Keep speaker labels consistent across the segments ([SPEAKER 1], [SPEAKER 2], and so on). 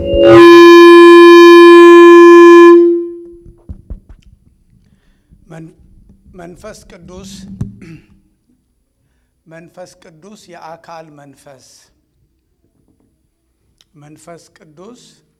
[SPEAKER 1] መንፈስ ቅዱስ መንፈስ ቅዱስ የአካል መንፈስ መንፈስ ቅዱስ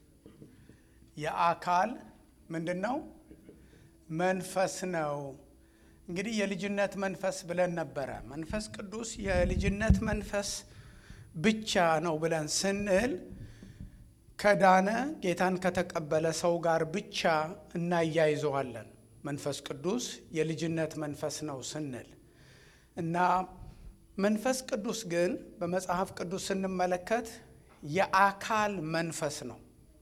[SPEAKER 1] የአካል ምንድን ነው? መንፈስ ነው። እንግዲህ የልጅነት መንፈስ ብለን ነበረ። መንፈስ ቅዱስ የልጅነት መንፈስ ብቻ ነው ብለን ስንል ከዳነ ጌታን ከተቀበለ ሰው ጋር ብቻ እናያይዘዋለን። መንፈስ ቅዱስ የልጅነት መንፈስ ነው ስንል እና መንፈስ ቅዱስ ግን በመጽሐፍ ቅዱስ ስንመለከት የአካል መንፈስ ነው።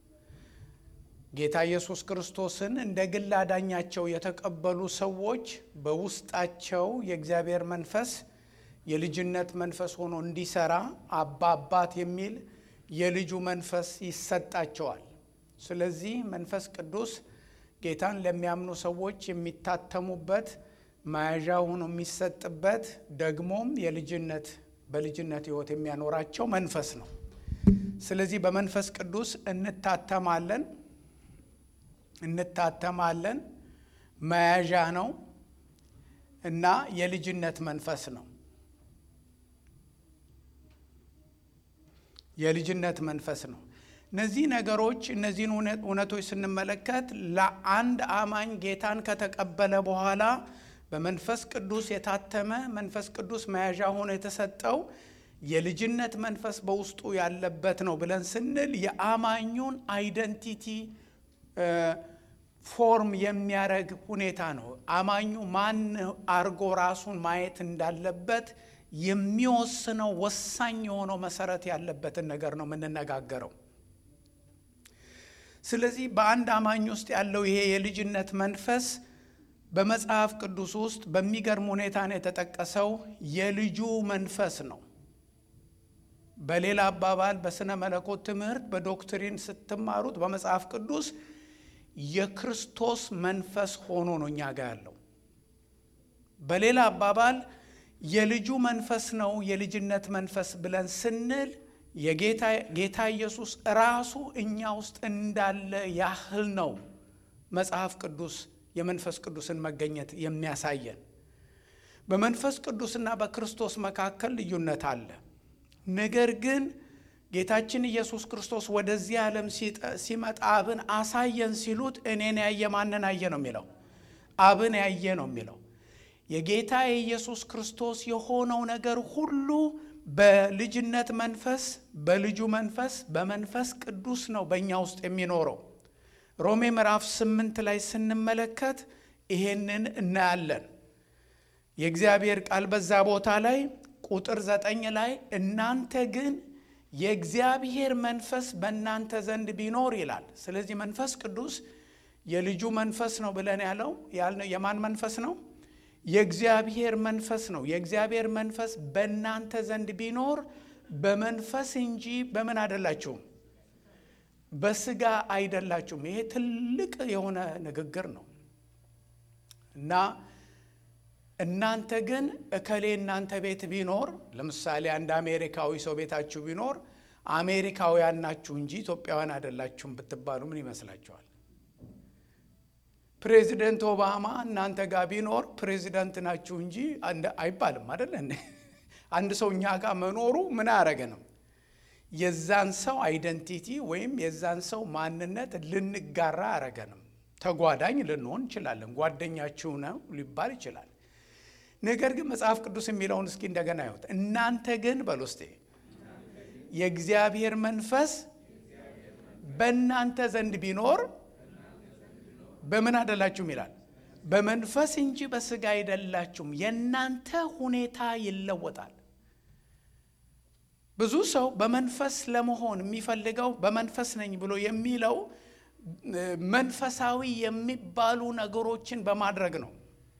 [SPEAKER 1] ጌታ ኢየሱስ ክርስቶስን እንደ ግል አዳኛቸው የተቀበሉ ሰዎች በውስጣቸው የእግዚአብሔር መንፈስ የልጅነት መንፈስ ሆኖ እንዲሰራ አባ አባት የሚል የልጁ መንፈስ ይሰጣቸዋል። ስለዚህ መንፈስ ቅዱስ ጌታን ለሚያምኑ ሰዎች የሚታተሙበት መያዣ ሆኖ የሚሰጥበት ደግሞም የልጅነት በልጅነት ሕይወት የሚያኖራቸው መንፈስ ነው። ስለዚህ በመንፈስ ቅዱስ እንታተማለን እንታተማለን መያዣ ነው እና የልጅነት መንፈስ ነው። የልጅነት መንፈስ ነው። እነዚህ ነገሮች እነዚህን እውነቶች ስንመለከት ለአንድ አማኝ ጌታን ከተቀበለ በኋላ በመንፈስ ቅዱስ የታተመ መንፈስ ቅዱስ መያዣ ሆኖ የተሰጠው የልጅነት መንፈስ በውስጡ ያለበት ነው ብለን ስንል የአማኙን አይደንቲቲ ፎርም የሚያደርግ ሁኔታ ነው። አማኙ ማን አርጎ ራሱን ማየት እንዳለበት የሚወስነው ወሳኝ የሆነው መሰረት ያለበትን ነገር ነው የምንነጋገረው። ስለዚህ በአንድ አማኝ ውስጥ ያለው ይሄ የልጅነት መንፈስ በመጽሐፍ ቅዱስ ውስጥ በሚገርም ሁኔታ ነው የተጠቀሰው። የልጁ መንፈስ ነው። በሌላ አባባል በስነ መለኮት ትምህርት በዶክትሪን ስትማሩት በመጽሐፍ ቅዱስ የክርስቶስ መንፈስ ሆኖ ነው እኛ ጋር ያለው። በሌላ አባባል የልጁ መንፈስ ነው የልጅነት መንፈስ ብለን ስንል የጌታ ኢየሱስ ራሱ እኛ ውስጥ እንዳለ ያህል ነው መጽሐፍ ቅዱስ የመንፈስ ቅዱስን መገኘት የሚያሳየን። በመንፈስ ቅዱስና በክርስቶስ መካከል ልዩነት አለ። ነገር ግን ጌታችን ኢየሱስ ክርስቶስ ወደዚህ ዓለም ሲመጣ አብን አሳየን ሲሉት እኔን ያየ ማንን አየ ነው የሚለው? አብን ያየ ነው የሚለው። የጌታ የኢየሱስ ክርስቶስ የሆነው ነገር ሁሉ በልጅነት መንፈስ፣ በልጁ መንፈስ፣ በመንፈስ ቅዱስ ነው በእኛ ውስጥ የሚኖረው። ሮሜ ምዕራፍ ስምንት ላይ ስንመለከት ይሄንን እናያለን። የእግዚአብሔር ቃል በዛ ቦታ ላይ ቁጥር ዘጠኝ ላይ እናንተ ግን የእግዚአብሔር መንፈስ በእናንተ ዘንድ ቢኖር ይላል። ስለዚህ መንፈስ ቅዱስ የልጁ መንፈስ ነው ብለን ያለው ያልነው የማን መንፈስ ነው? የእግዚአብሔር መንፈስ ነው። የእግዚአብሔር መንፈስ በእናንተ ዘንድ ቢኖር በመንፈስ እንጂ በምን አይደላችሁም፣ በስጋ አይደላችሁም። ይሄ ትልቅ የሆነ ንግግር ነው እና እናንተ ግን እከሌ እናንተ ቤት ቢኖር ለምሳሌ አንድ አሜሪካዊ ሰው ቤታችሁ ቢኖር አሜሪካውያን ናችሁ እንጂ ኢትዮጵያውያን አይደላችሁም ብትባሉ ምን ይመስላችኋል? ፕሬዚደንት ኦባማ እናንተ ጋር ቢኖር ፕሬዚደንት ናችሁ እንጂ አይባልም አይደለ? አንድ ሰው እኛ ጋር መኖሩ ምን አያረገንም? የዛን ሰው አይደንቲቲ ወይም የዛን ሰው ማንነት ልንጋራ አያረገንም። ተጓዳኝ ልንሆን እንችላለን። ጓደኛችሁ ነው ሊባል ይችላል። ነገር ግን መጽሐፍ ቅዱስ የሚለውን እስኪ እንደገና ይሁት። እናንተ ግን በል ውስጤ የእግዚአብሔር መንፈስ በእናንተ ዘንድ ቢኖር በምን አይደላችሁም ይላል። በመንፈስ እንጂ በስጋ አይደላችሁም። የእናንተ ሁኔታ ይለወጣል። ብዙ ሰው በመንፈስ ለመሆን የሚፈልገው በመንፈስ ነኝ ብሎ የሚለው መንፈሳዊ የሚባሉ ነገሮችን በማድረግ ነው።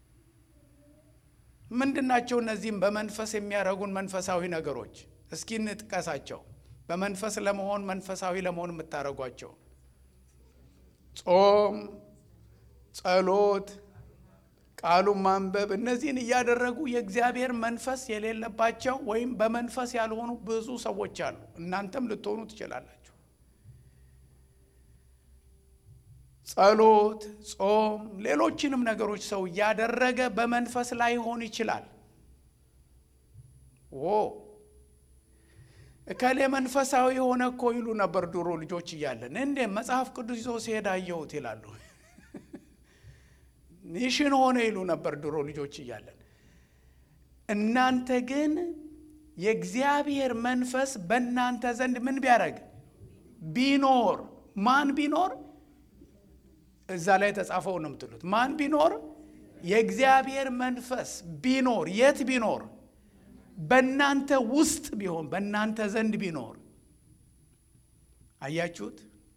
[SPEAKER 1] ምንድናቸው? እነዚህም በመንፈስ የሚያደርጉን መንፈሳዊ ነገሮች እስኪ እንጥቀሳቸው። በመንፈስ ለመሆን መንፈሳዊ ለመሆን የምታደርጓቸው ጾም፣ ጸሎት፣ ቃሉን ማንበብ፣ እነዚህን እያደረጉ የእግዚአብሔር መንፈስ የሌለባቸው ወይም በመንፈስ ያልሆኑ ብዙ ሰዎች አሉ። እናንተም ልትሆኑ ትችላላችሁ። ጸሎት፣ ጾም፣ ሌሎችንም ነገሮች ሰው እያደረገ በመንፈስ ላይሆን ይችላል። ኦ እከሌ መንፈሳዊ የሆነ እኮ ይሉ ነበር ድሮ ልጆች እያለን። እንዴ መጽሐፍ ቅዱስ ይዞ ሲሄድ አየሁት ይላሉ። ሚሽን ሆነ ይሉ ነበር ድሮ ልጆች እያለን። እናንተ ግን የእግዚአብሔር መንፈስ በእናንተ ዘንድ ምን ቢያደርግ ቢኖር ማን ቢኖር እዛ ላይ የተጻፈው ነው የምትሉት። ማን ቢኖር የእግዚአብሔር መንፈስ ቢኖር የት ቢኖር በእናንተ ውስጥ ቢሆን በእናንተ ዘንድ ቢኖር አያችሁት?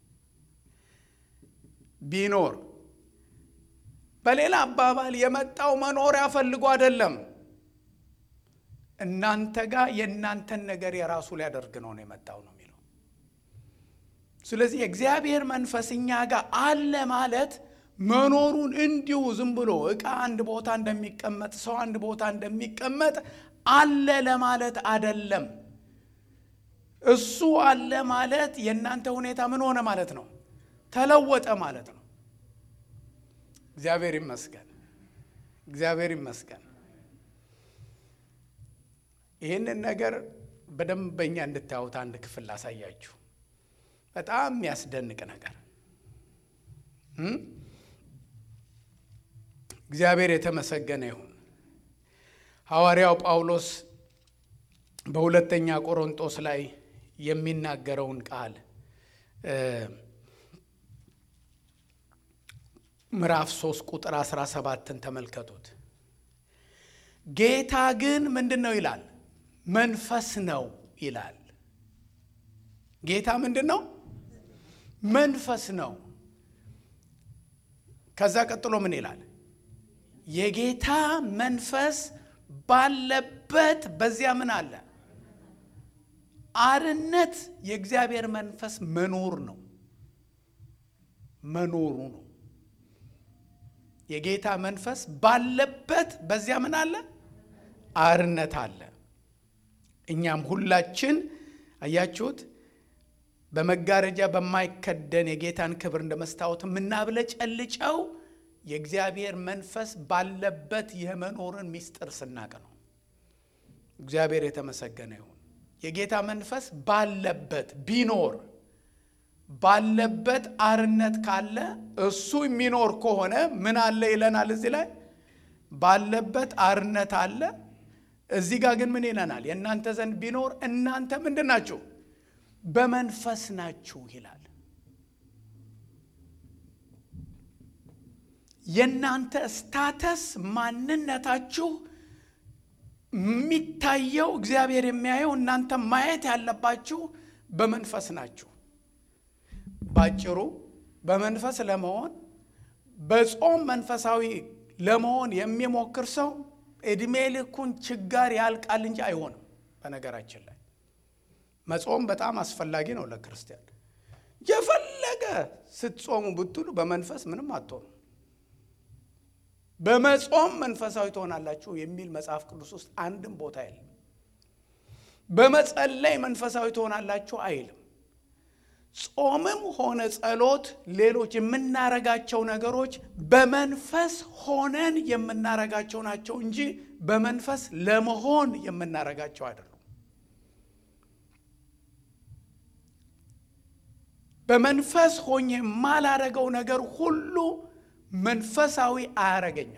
[SPEAKER 1] ቢኖር በሌላ አባባል የመጣው መኖሪያ ፈልጎ አይደለም። እናንተ ጋር የእናንተን ነገር የራሱ ሊያደርግ ነው ነው የመጣው ነው የሚለው። ስለዚህ የእግዚአብሔር መንፈስ እኛ ጋር አለ ማለት መኖሩን እንዲሁ ዝም ብሎ ዕቃ አንድ ቦታ እንደሚቀመጥ ሰው አንድ ቦታ እንደሚቀመጥ አለ ለማለት አደለም። እሱ አለ ማለት የእናንተ ሁኔታ ምን ሆነ ማለት ነው? ተለወጠ ማለት ነው። እግዚአብሔር ይመስገን፣ እግዚአብሔር ይመስገን። ይህንን ነገር በደንብ በኛ እንድታዩት አንድ ክፍል ላሳያችሁ። በጣም የሚያስደንቅ ነገር እግዚአብሔር የተመሰገነ ይሁን። ሐዋርያው ጳውሎስ በሁለተኛ ቆሮንጦስ ላይ የሚናገረውን ቃል ምዕራፍ 3 ቁጥር 17ን ተመልከቱት። ጌታ ግን ምንድን ነው ይላል? መንፈስ ነው ይላል። ጌታ ምንድን ነው? መንፈስ ነው። ከዛ ቀጥሎ ምን ይላል? የጌታ መንፈስ ባለበት በዚያ ምን አለ? አርነት የእግዚአብሔር መንፈስ መኖር ነው፣ መኖሩ ነው። የጌታ መንፈስ ባለበት በዚያ ምን አለ? አርነት አለ። እኛም ሁላችን አያችሁት፣ በመጋረጃ በማይከደን የጌታን ክብር እንደ መስታወት የምናብለጨልጨው የእግዚአብሔር መንፈስ ባለበት የመኖርን ምስጢር ስናቅ ነው። እግዚአብሔር የተመሰገነ ይሁን። የጌታ መንፈስ ባለበት ቢኖር ባለበት አርነት ካለ እሱ የሚኖር ከሆነ ምን አለ ይለናል። እዚህ ላይ ባለበት አርነት አለ። እዚህ ጋር ግን ምን ይለናል? የእናንተ ዘንድ ቢኖር እናንተ ምንድን ናችሁ? በመንፈስ ናችሁ ይላል። የእናንተ ስታተስ ማንነታችሁ የሚታየው እግዚአብሔር የሚያየው እናንተ ማየት ያለባችሁ በመንፈስ ናችሁ። ባጭሩ በመንፈስ ለመሆን በጾም መንፈሳዊ ለመሆን የሚሞክር ሰው እድሜ ልኩን ችጋር ያልቃል እንጂ አይሆንም። በነገራችን ላይ መጾም በጣም አስፈላጊ ነው ለክርስቲያን። የፈለገ ስትጾሙ ብትሉ በመንፈስ ምንም አትሆኑ። በመጾም መንፈሳዊ ትሆናላችሁ የሚል መጽሐፍ ቅዱስ ውስጥ አንድም ቦታ የለም። በመጸለይ መንፈሳዊ ትሆናላችሁ አይልም። ጾምም ሆነ ጸሎት፣ ሌሎች የምናረጋቸው ነገሮች በመንፈስ ሆነን የምናረጋቸው ናቸው እንጂ በመንፈስ ለመሆን የምናረጋቸው አይደሉም። በመንፈስ ሆኜ የማላረገው ነገር ሁሉ መንፈሳዊ አያረገኝም።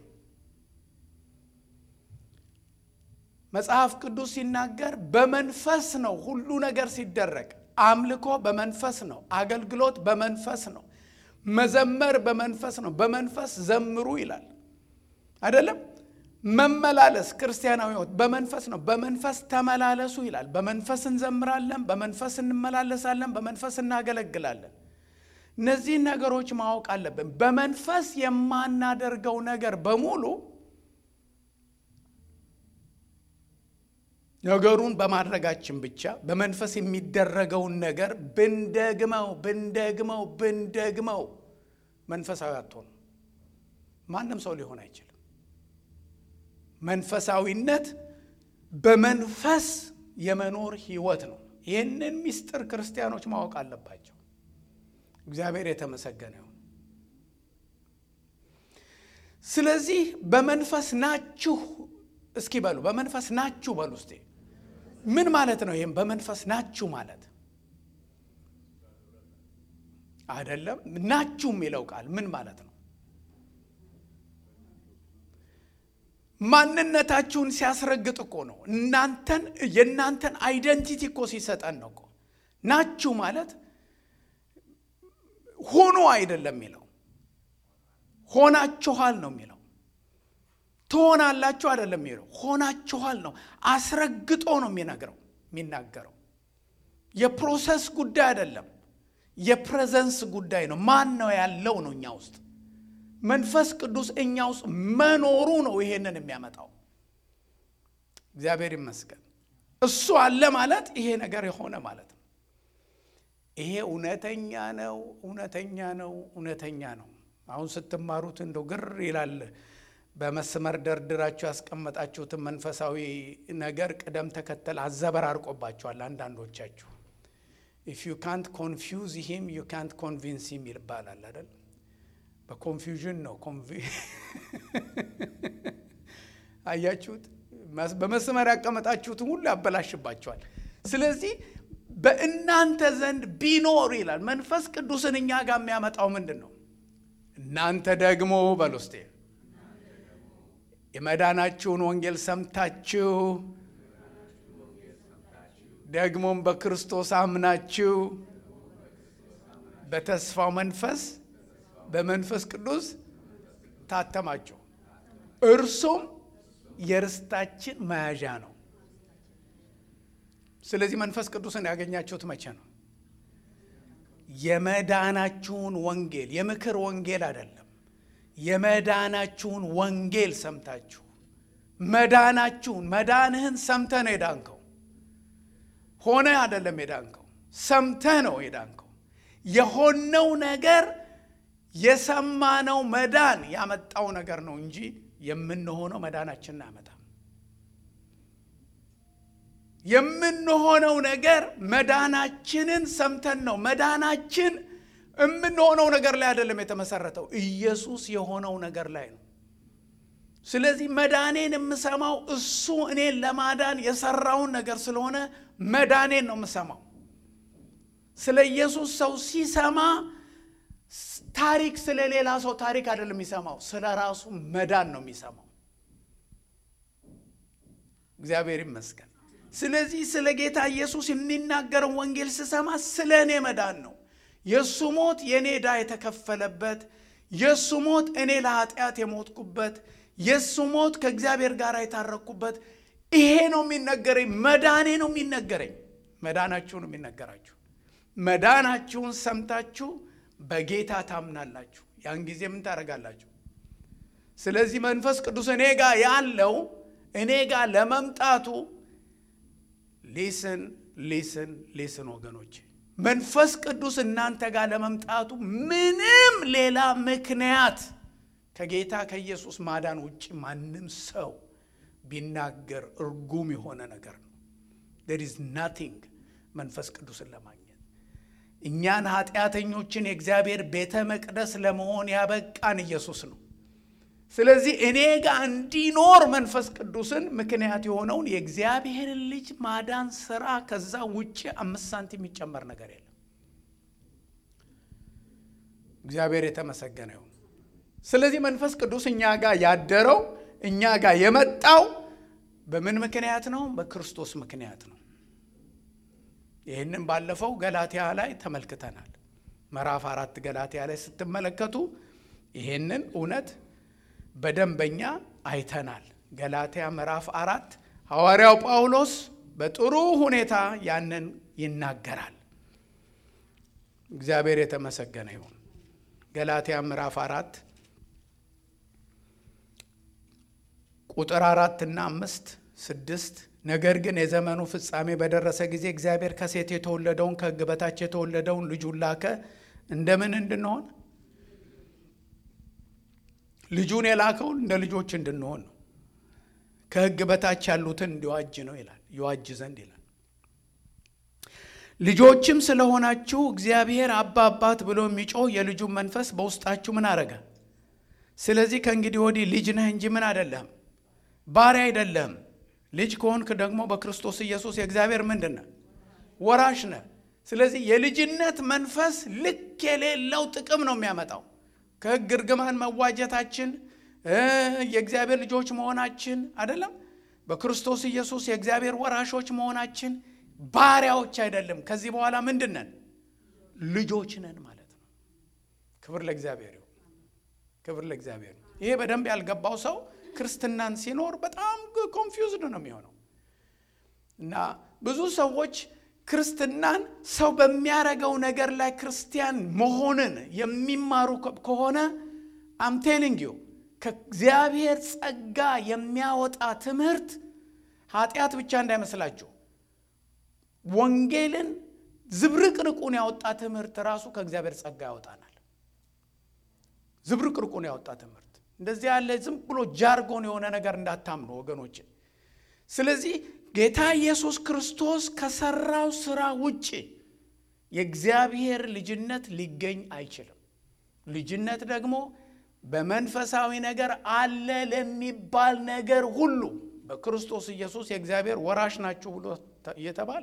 [SPEAKER 1] መጽሐፍ ቅዱስ ሲናገር በመንፈስ ነው ሁሉ ነገር ሲደረግ አምልኮ በመንፈስ ነው። አገልግሎት በመንፈስ ነው። መዘመር በመንፈስ ነው። በመንፈስ ዘምሩ ይላል አይደለም? መመላለስ ክርስቲያናዊ ሕይወት በመንፈስ ነው። በመንፈስ ተመላለሱ ይላል። በመንፈስ እንዘምራለን፣ በመንፈስ እንመላለሳለን፣ በመንፈስ እናገለግላለን። እነዚህን ነገሮች ማወቅ አለብን። በመንፈስ የማናደርገው ነገር በሙሉ ነገሩን በማድረጋችን ብቻ በመንፈስ የሚደረገውን ነገር ብንደግመው ብንደግመው ብንደግመው መንፈሳዊ አትሆኑ። ማንም ሰው ሊሆን አይችልም። መንፈሳዊነት በመንፈስ የመኖር ህይወት ነው። ይህንን ምስጢር ክርስቲያኖች ማወቅ አለባቸው። እግዚአብሔር የተመሰገነ ይሁን። ስለዚህ በመንፈስ ናችሁ እስኪ በሉ በመንፈስ ናችሁ በሉ እስቲ ምን ማለት ነው ይህም በመንፈስ ናችሁ ማለት አይደለም ናችሁ የሚለው ቃል ምን ማለት ነው ማንነታችሁን ሲያስረግጥ እኮ ነው እናንተን የእናንተን አይደንቲቲ እኮ ሲሰጠን ነው እኮ ናችሁ ማለት ሆኖ አይደለም የሚለው ሆናችኋል ነው የሚለው ትሆናላችሁ አይደለም የሚለው ሆናችኋል ነው አስረግጦ ነው የሚነግረው የሚናገረው የፕሮሰስ ጉዳይ አይደለም የፕሬዘንስ ጉዳይ ነው ማን ነው ያለው ነው እኛ ውስጥ መንፈስ ቅዱስ እኛ ውስጥ መኖሩ ነው ይሄንን የሚያመጣው እግዚአብሔር ይመስገን እሱ አለ ማለት ይሄ ነገር የሆነ ማለት ነው ይሄ እውነተኛ ነው እውነተኛ ነው እውነተኛ ነው አሁን ስትማሩት እንደው ግር ይላል በመስመር ደርድራችሁ ያስቀመጣችሁትን መንፈሳዊ ነገር ቅደም ተከተል አዘበራርቆባችኋል አንዳንዶቻችሁ ኢፍ ዩ ካንት ኮንፊውዝ ሂም ዩ ካንት ኮንቪንስ ሂም ይባላል አይደል በኮንፊውዥን ነው አያችሁት በመስመር ያቀመጣችሁትን ሁሉ ያበላሽባቸዋል ስለዚህ በእናንተ ዘንድ ቢኖር ይላል መንፈስ ቅዱስን እኛ ጋር የሚያመጣው ምንድን ነው እናንተ ደግሞ በሉስቴ የመዳናችሁን ወንጌል ሰምታችሁ ደግሞም በክርስቶስ አምናችሁ በተስፋው መንፈስ በመንፈስ ቅዱስ ታተማችሁ እርሱም የርስታችን መያዣ ነው ስለዚህ መንፈስ ቅዱስን ያገኛችሁት መቼ ነው የመዳናችሁን ወንጌል የምክር ወንጌል አይደለም የመዳናችሁን ወንጌል ሰምታችሁ መዳናችሁን መዳንህን ሰምተ ነው የዳንከው ሆነ አይደለም የዳንከው ሰምተ ነው የዳንከው የሆነው ነገር የሰማነው መዳን ያመጣው ነገር ነው እንጂ የምንሆነው መዳናችንን አያመጣም የምንሆነው ነገር መዳናችንን ሰምተን ነው መዳናችን የምንሆነው ነገር ላይ አይደለም የተመሰረተው ኢየሱስ የሆነው ነገር ላይ ነው ስለዚህ መዳኔን የምሰማው እሱ እኔን ለማዳን የሰራውን ነገር ስለሆነ መዳኔን ነው የምሰማው ስለ ኢየሱስ ሰው ሲሰማ ታሪክ ስለ ሌላ ሰው ታሪክ አይደለም የሚሰማው ስለ ራሱ መዳን ነው የሚሰማው እግዚአብሔር ይመስገን ስለዚህ ስለ ጌታ ኢየሱስ የሚናገረው ወንጌል ስሰማ ስለ እኔ መዳን ነው የእሱ ሞት የእኔ ዕዳ የተከፈለበት የእሱ ሞት እኔ ለኃጢአት የሞትኩበት የእሱ ሞት ከእግዚአብሔር ጋር የታረቅኩበት ይሄ ነው የሚነገረኝ መዳኔ ነው የሚነገረኝ መዳናችሁ ነው የሚነገራችሁ መዳናችሁን ሰምታችሁ በጌታ ታምናላችሁ ያን ጊዜ ምን ታደረጋላችሁ ስለዚህ መንፈስ ቅዱስ እኔ ጋር ያለው እኔ ጋር ለመምጣቱ ሊስን ሊስን ሊስን ወገኖች መንፈስ ቅዱስ እናንተ ጋር ለመምጣቱ ምንም ሌላ ምክንያት ከጌታ ከኢየሱስ ማዳን ውጭ ማንም ሰው ቢናገር እርጉም የሆነ ነገር ነው ዴር ኢዝ ናቲንግ መንፈስ ቅዱስን ለማግኘት እኛን ኃጢአተኞችን የእግዚአብሔር ቤተ መቅደስ ለመሆን ያበቃን ኢየሱስ ነው ስለዚህ እኔ ጋር እንዲኖር መንፈስ ቅዱስን ምክንያት የሆነውን የእግዚአብሔርን ልጅ ማዳን ስራ ከዛ ውጭ አምስት ሳንቲም የሚጨመር ነገር የለም እግዚአብሔር የተመሰገነ ይሁን ስለዚህ መንፈስ ቅዱስ እኛ ጋር ያደረው እኛ ጋር የመጣው በምን ምክንያት ነው በክርስቶስ ምክንያት ነው ይህንን ባለፈው ገላትያ ላይ ተመልክተናል ምዕራፍ አራት ገላትያ ላይ ስትመለከቱ ይሄንን እውነት በደንበኛ አይተናል ገላትያ ምዕራፍ አራት ሐዋርያው ጳውሎስ በጥሩ ሁኔታ ያንን ይናገራል እግዚአብሔር የተመሰገነ ይሁን ገላትያ ምዕራፍ አራት ቁጥር አራት እና አምስት ስድስት ነገር ግን የዘመኑ ፍጻሜ በደረሰ ጊዜ እግዚአብሔር ከሴት የተወለደውን ከሕግ በታች የተወለደውን ልጁን ላከ እንደምን እንድንሆን ልጁን የላከውን እንደ ልጆች እንድንሆን ነው ከሕግ በታች ያሉትን እንዲዋጅ ነው ይላል ይዋጅ ዘንድ ይላል ልጆችም ስለሆናችሁ እግዚአብሔር አባ አባት ብሎ የሚጮህ የልጁን መንፈስ በውስጣችሁ ምን አረገ ስለዚህ ከእንግዲህ ወዲህ ልጅ ነህ እንጂ ምን አይደለህም፣ ባሪያ አይደለህም። ልጅ ከሆንክ ደግሞ በክርስቶስ ኢየሱስ የእግዚአብሔር ምንድን ነህ? ወራሽ ነህ። ስለዚህ የልጅነት መንፈስ ልክ የሌለው ጥቅም ነው የሚያመጣው። ከሕግ እርግማን መዋጀታችን የእግዚአብሔር ልጆች መሆናችን አይደለም። በክርስቶስ ኢየሱስ የእግዚአብሔር ወራሾች መሆናችን ባሪያዎች አይደለም። ከዚህ በኋላ ምንድን ነን? ልጆች ነን ማለት ነው። ክብር ለእግዚአብሔር ይሁን። ክብር ለእግዚአብሔር። ይሄ በደንብ ያልገባው ሰው ክርስትናን ሲኖር በጣም ኮንፊውዝድ ነው የሚሆነው እና ብዙ ሰዎች ክርስትናን ሰው በሚያረገው ነገር ላይ ክርስቲያን መሆንን የሚማሩ ከሆነ አምቴሊንግ ዩ ከእግዚአብሔር ጸጋ የሚያወጣ ትምህርት ኃጢአት ብቻ እንዳይመስላችሁ ወንጌልን ዝብርቅርቁን ያወጣ ትምህርት ራሱ ከእግዚአብሔር ጸጋ ያወጣናል። ዝብርቅርቁን ያወጣ ትምህርት እንደዚህ ያለ ዝም ብሎ ጃርጎን የሆነ ነገር እንዳታምኑ ወገኖች። ስለዚህ ጌታ ኢየሱስ ክርስቶስ ከሰራው ስራ ውጭ የእግዚአብሔር ልጅነት ሊገኝ አይችልም። ልጅነት ደግሞ በመንፈሳዊ ነገር አለ ለሚባል ነገር ሁሉ በክርስቶስ ኢየሱስ የእግዚአብሔር ወራሽ ናችሁ ብሎ እየተባለ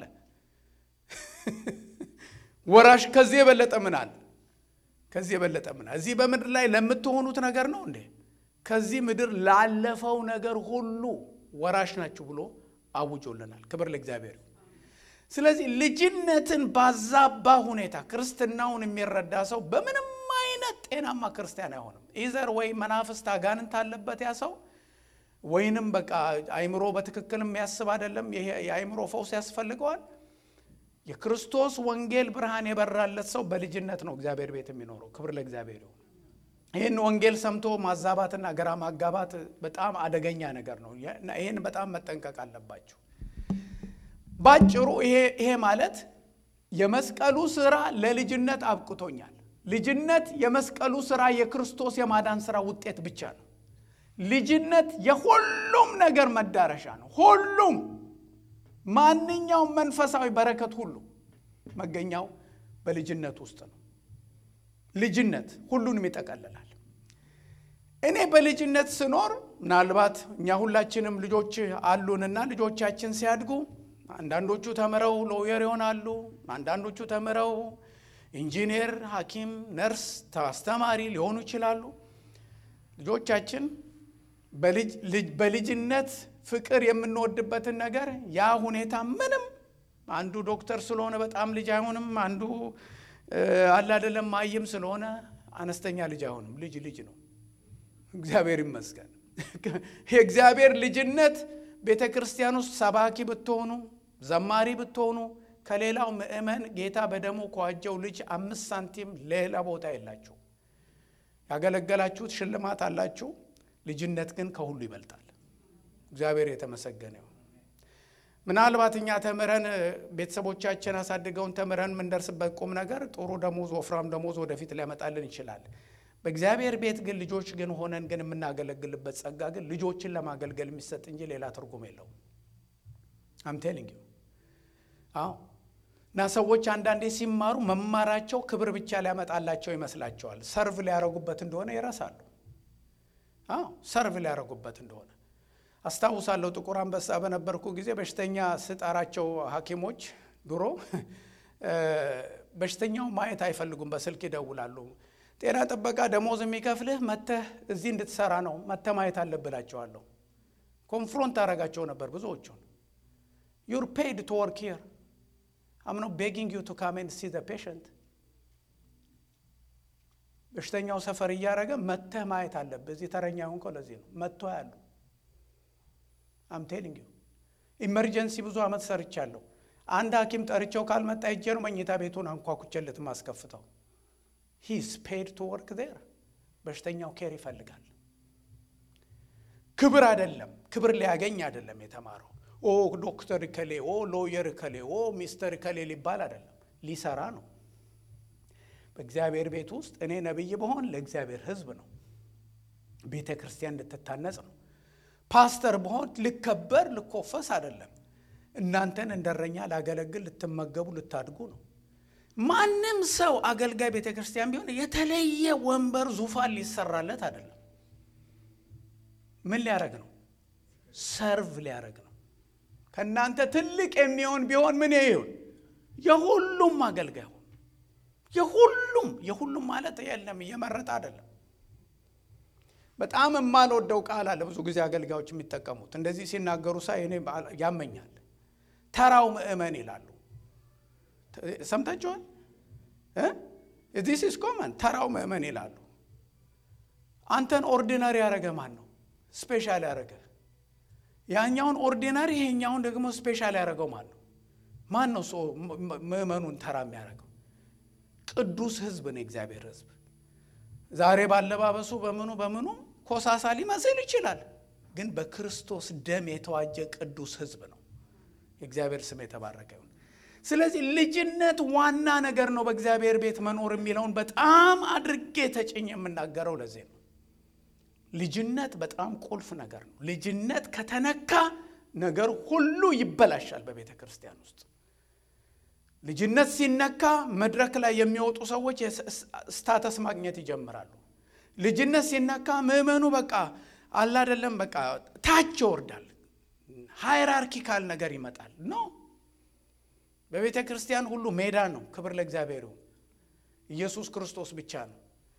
[SPEAKER 1] ወራሽ ከዚህ የበለጠ ምን አለ? ከዚህ የበለጠ ምን አለ? እዚህ በምድር ላይ ለምትሆኑት ነገር ነው እንዴ? ከዚህ ምድር ላለፈው ነገር ሁሉ ወራሽ ናችሁ ብሎ አውጆልናል። ክብር ለእግዚአብሔር። ስለዚህ ልጅነትን ባዛባ ሁኔታ ክርስትናውን የሚረዳ ሰው በምንም አይነት ጤናማ ክርስቲያን አይሆንም። ኢዘር ወይ መናፍስት አጋንንት አለበት ያ ሰው ወይንም በቃ አይምሮ በትክክል የሚያስብ አይደለም። የአይምሮ ፈውስ ያስፈልገዋል። የክርስቶስ ወንጌል ብርሃን የበራለት ሰው በልጅነት ነው እግዚአብሔር ቤት የሚኖረው። ክብር ለእግዚአብሔር ይሁን። ይህን ወንጌል ሰምቶ ማዛባትና ግራ ማጋባት በጣም አደገኛ ነገር ነው። ይህን በጣም መጠንቀቅ አለባቸው። ባጭሩ ይሄ ማለት የመስቀሉ ስራ ለልጅነት አብቅቶኛል። ልጅነት የመስቀሉ ስራ የክርስቶስ የማዳን ስራ ውጤት ብቻ ነው። ልጅነት የሁሉም ነገር መዳረሻ ነው። ሁሉም ማንኛውም መንፈሳዊ በረከት ሁሉ መገኛው በልጅነት ውስጥ ነው። ልጅነት ሁሉንም ይጠቀልላል። እኔ በልጅነት ስኖር ምናልባት እኛ ሁላችንም ልጆች አሉንና ልጆቻችን ሲያድጉ አንዳንዶቹ ተምረው ሎየር ይሆናሉ። አንዳንዶቹ ተምረው ኢንጂነር፣ ሐኪም፣ ነርስ፣ አስተማሪ ሊሆኑ ይችላሉ። ልጆቻችን በልጅነት ፍቅር የምንወድበትን ነገር ያ ሁኔታ ምንም አንዱ ዶክተር ስለሆነ በጣም ልጅ አይሆንም። አንዱ አለ አይደለም ማይም ስለሆነ አነስተኛ ልጅ አይሆንም። ልጅ ልጅ ነው። እግዚአብሔር ይመስገን። የእግዚአብሔር ልጅነት ቤተ ክርስቲያን ውስጥ ሰባኪ ብትሆኑ፣ ዘማሪ ብትሆኑ ከሌላው ምእመን ጌታ በደሙ ከዋጀው ልጅ አምስት ሳንቲም ሌላ ቦታ የላችሁ። ያገለገላችሁት ሽልማት አላችሁ። ልጅነት ግን ከሁሉ ይበልጣል። እግዚአብሔር የተመሰገነ ይሁን። ምናልባት እኛ ተምረን ቤተሰቦቻችን አሳድገውን ተምረን የምንደርስበት ቁም ነገር ጥሩ ደሞዝ፣ ወፍራም ደሞዝ ወደፊት ሊያመጣልን ይችላል። በእግዚአብሔር ቤት ግን ልጆች ግን ሆነን ግን የምናገለግልበት ጸጋ ግን ልጆችን ለማገልገል የሚሰጥ እንጂ ሌላ ትርጉም የለውም። አምቴሊንግ አዎ። እና ሰዎች አንዳንዴ ሲማሩ መማራቸው ክብር ብቻ ሊያመጣላቸው ይመስላቸዋል። ሰርቭ ሊያረጉበት እንደሆነ ይረሳሉ። አዎ ሰርቭ ሊያረጉበት እንደሆነ አስታውሳለሁ። ጥቁር አንበሳ በነበርኩ ጊዜ በሽተኛ ስጠራቸው ሐኪሞች ድሮ በሽተኛው ማየት አይፈልጉም። በስልክ ይደውላሉ። ጤና ጥበቃ ደሞዝ የሚከፍልህ መተህ እዚህ እንድትሰራ ነው፣ መተህ ማየት አለብላቸዋለሁ። ኮንፍሮንት አደረጋቸው ነበር ብዙዎቹን። ዩር ፔይድ ቱ ወርክ ሂር አም ኖት ቤጊንግ ዩ ቱ ካም ኤንድ ሲ ዘ ፔሸንት። በሽተኛው ሰፈር እያደረገ መተህ ማየት አለብህ። እዚህ ተረኛ ሆንከው ለዚህ ነው መጥቶ ያሉ አም ቴሊንግ ዩ ኢመርጀንሲ ብዙ ዓመት ሰርቻለሁ። አንድ ሐኪም ጠርቸው ካልመጣ ሄጄ ነው መኝታ ቤቱን አንኳኩቼለት ማስከፍተው። ሂስ ፔድ ቱ ወርክ ዜር። በሽተኛው ኬር ይፈልጋል። ክብር አይደለም፣ ክብር ሊያገኝ አይደለም የተማረው። ኦ ዶክተር ከሌ፣ ኦ ሎየር ከሌ፣ ኦ ሚስተር ከሌ ሊባል አይደለም፣ ሊሰራ ነው። በእግዚአብሔር ቤት ውስጥ እኔ ነቢይ በሆን ለእግዚአብሔር ሕዝብ ነው፣ ቤተ ክርስቲያን እንድትታነጽ ነው። ፓስተር በሆን ልከበር ልኮፈስ አይደለም። እናንተን እንደረኛ ላገለግል ልትመገቡ ልታድጉ ነው። ማንም ሰው አገልጋይ ቤተ ክርስቲያን ቢሆን የተለየ ወንበር ዙፋን ሊሰራለት አይደለም። ምን ሊያደረግ ነው? ሰርቭ ሊያደረግ ነው። ከእናንተ ትልቅ የሚሆን ቢሆን ምን ይሁን? የሁሉም አገልጋይ ሁን። የሁሉም የሁሉም ማለት የለም እየመረጠ አይደለም። በጣም የማልወደው ቃል አለ። ብዙ ጊዜ አገልጋዮች የሚጠቀሙት እንደዚህ ሲናገሩ ሳይ እኔ ያመኛል። ተራው ምእመን ይላሉ። ሰምታችኋል? ዚስ ኢዝ ኮመን ተራው ምእመን ይላሉ። አንተን ኦርዲናሪ ያደረገ ማን ነው? ስፔሻል ያደረገ ያኛውን ኦርዲናሪ ይሄኛውን ደግሞ ስፔሻል ያደረገው ማን ነው? ማን ነው ሰው ምእመኑን ተራ የሚያደርገው? ቅዱስ ሕዝብ ነው የእግዚአብሔር ሕዝብ። ዛሬ ባለባበሱ በምኑ በምኑ ኮሳሳ ሊመስል ይችላል፣ ግን በክርስቶስ ደም የተዋጀ ቅዱስ ሕዝብ ነው። የእግዚአብሔር ስም የተባረከ ይሁን። ስለዚህ ልጅነት ዋና ነገር ነው። በእግዚአብሔር ቤት መኖር የሚለውን በጣም አድርጌ ተጭኝ የምናገረው ለዚህ ነው። ልጅነት በጣም ቁልፍ ነገር ነው። ልጅነት ከተነካ ነገር ሁሉ ይበላሻል በቤተ ክርስቲያን ውስጥ። ልጅነት ሲነካ መድረክ ላይ የሚወጡ ሰዎች ስታተስ ማግኘት ይጀምራሉ። ልጅነት ሲነካ ምዕመኑ በቃ አላደለም በቃ ታች ይወርዳል። ሃይራርኪካል ነገር ይመጣል ኖ በቤተ ክርስቲያን ሁሉ ሜዳ ነው። ክብር ለእግዚአብሔር ይሁን። ኢየሱስ ክርስቶስ ብቻ ነው።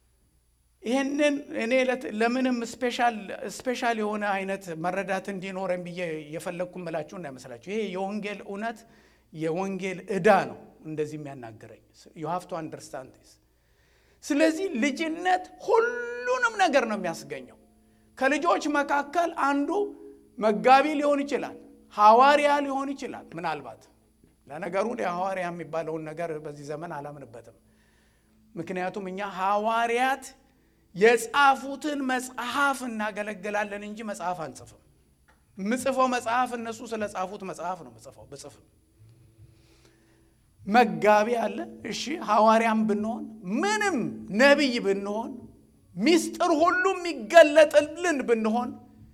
[SPEAKER 1] ይህንን እኔ ለምንም ስፔሻል የሆነ አይነት መረዳት እንዲኖረን ብዬ የፈለግኩ ምላችሁ እንዳይመስላችሁ። ይሄ የወንጌል እውነት የወንጌል ዕዳ ነው እንደዚህ የሚያናግረኝ ዩ ሃቭ ቱ አንደርስታንድ ዲስ። ስለዚህ ልጅነት ሁሉንም ነገር ነው የሚያስገኘው። ከልጆች መካከል አንዱ መጋቢ ሊሆን ይችላል፣ ሐዋርያ ሊሆን ይችላል ምናልባት ለነገሩ ሐዋርያ የሚባለውን ነገር በዚህ ዘመን አላምንበትም። ምክንያቱም እኛ ሐዋርያት የጻፉትን መጽሐፍ እናገለግላለን እንጂ መጽሐፍ አንጽፍም። ምጽፈው መጽሐፍ እነሱ ስለ ጻፉት መጽሐፍ ነው ምጽፈው ብጽፍም። መጋቢ አለ። እሺ ሐዋርያም ብንሆን ምንም ነቢይ ብንሆን ሚስጥር ሁሉ የሚገለጥልን ብንሆን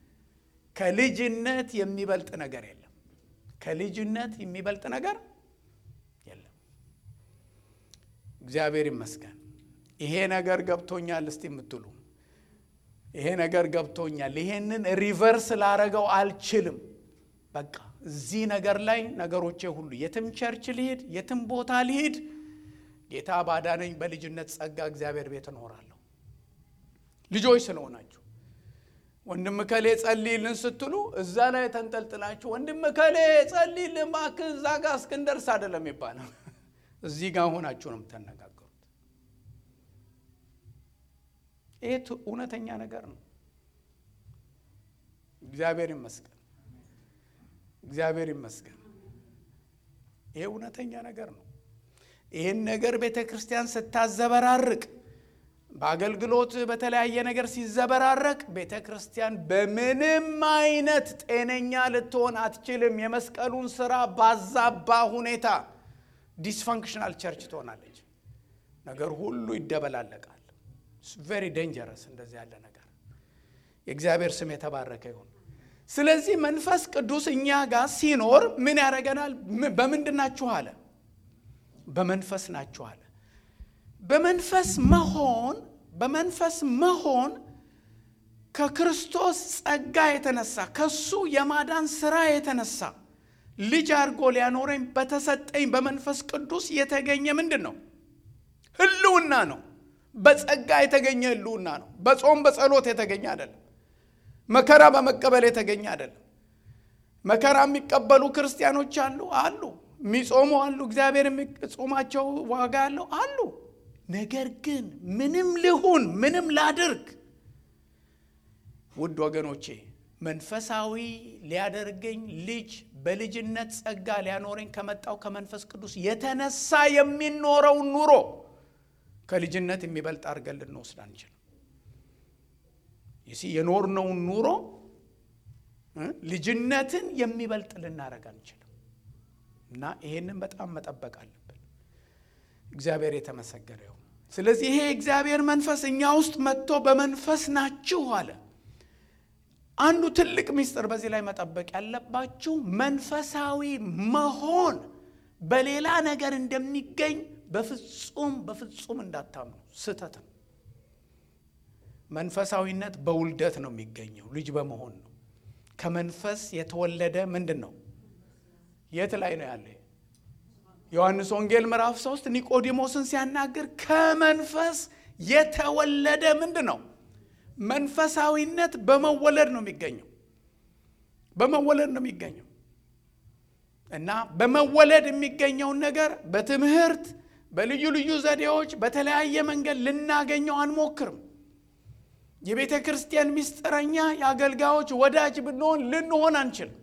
[SPEAKER 1] ከልጅነት የሚበልጥ ነገር የለም። ከልጅነት የሚበልጥ ነገር የለም። እግዚአብሔር ይመስገን። ይሄ ነገር ገብቶኛል እስቲ የምትሉ ይሄ ነገር ገብቶኛል፣ ይሄንን ሪቨርስ ላረገው አልችልም። በቃ እዚህ ነገር ላይ ነገሮቼ ሁሉ የትም ቸርች ልሂድ፣ የትም ቦታ ልሂድ፣ ጌታ ባዳነኝ በልጅነት ጸጋ እግዚአብሔር ቤት እኖራለሁ። ልጆች ስለሆናችሁ ወንድም ከሌ ጸልይልን ስትሉ እዛ ላይ ተንጠልጥላችሁ ወንድም ከሌ ጸልይልን እባክህ እዛ ጋር እስክንደርስ አይደለም ይባላል። እዚህ ጋር ሆናችሁ ነው የምትነጋገሩት። ይህ እውነተኛ ነገር ነው። እግዚአብሔር ይመስገን፣ እግዚአብሔር ይመስገን። ይሄ እውነተኛ ነገር ነው። ይህን ነገር ቤተ ክርስቲያን ስታዘበራርቅ በአገልግሎት በተለያየ ነገር ሲዘበራረቅ ቤተ ክርስቲያን በምንም አይነት ጤነኛ ልትሆን አትችልም። የመስቀሉን ስራ ባዛባ ሁኔታ ዲስፋንክሽናል ቸርች ትሆናለች። ነገር ሁሉ ይደበላለቃል። ቬሪ ዴንጀረስ እንደዚህ ያለ ነገር። የእግዚአብሔር ስም የተባረከ ይሁን። ስለዚህ መንፈስ ቅዱስ እኛ ጋር ሲኖር ምን ያደርገናል? በምንድን ናችሁ አለ? በመንፈስ ናችሁ አለ። በመንፈስ መሆን በመንፈስ መሆን ከክርስቶስ ጸጋ የተነሳ ከሱ የማዳን ስራ የተነሳ ልጅ አድርጎ ሊያኖረኝ በተሰጠኝ በመንፈስ ቅዱስ የተገኘ ምንድን ነው? ህልውና ነው። በጸጋ የተገኘ ህልውና ነው። በጾም በጸሎት የተገኘ አይደለም። መከራ በመቀበል የተገኘ አይደለም። መከራ የሚቀበሉ ክርስቲያኖች አሉ አሉ፣ የሚጾሙ አሉ፣ እግዚአብሔር የሚጾማቸው ዋጋ ያለው አሉ። ነገር ግን ምንም ልሁን ምንም ላድርግ፣ ውድ ወገኖቼ መንፈሳዊ ሊያደርገኝ ልጅ በልጅነት ጸጋ ሊያኖረኝ ከመጣው ከመንፈስ ቅዱስ የተነሳ የሚኖረው ኑሮ ከልጅነት የሚበልጥ አድርገን ልንወስድ አንችልም። ይሲ የኖርነውን ኑሮ ልጅነትን የሚበልጥ ልናደርግ አንችልም እና ይሄንን በጣም መጠበቅ አለብን። እግዚአብሔር የተመሰገነ ይሁን። ስለዚህ ይሄ እግዚአብሔር መንፈስ እኛ ውስጥ መጥቶ በመንፈስ ናችሁ አለ። አንዱ ትልቅ ምስጢር በዚህ ላይ መጠበቅ ያለባችሁ መንፈሳዊ መሆን በሌላ ነገር እንደሚገኝ በፍጹም በፍጹም እንዳታምኑ፣ ስህተት ነው። መንፈሳዊነት በውልደት ነው የሚገኘው፣ ልጅ በመሆን ነው። ከመንፈስ የተወለደ ምንድን ነው? የት ላይ ነው ያለ? ዮሐንስ ወንጌል ምዕራፍ ሶስት ኒቆዲሞስን ሲያናግር ከመንፈስ የተወለደ ምንድን ነው? መንፈሳዊነት በመወለድ ነው የሚገኘው። በመወለድ ነው የሚገኘው እና በመወለድ የሚገኘውን ነገር በትምህርት በልዩ ልዩ ዘዴዎች በተለያየ መንገድ ልናገኘው አንሞክርም። የቤተ ክርስቲያን ምስጢረኛ የአገልጋዮች ወዳጅ ብንሆን ልንሆን አንችልም።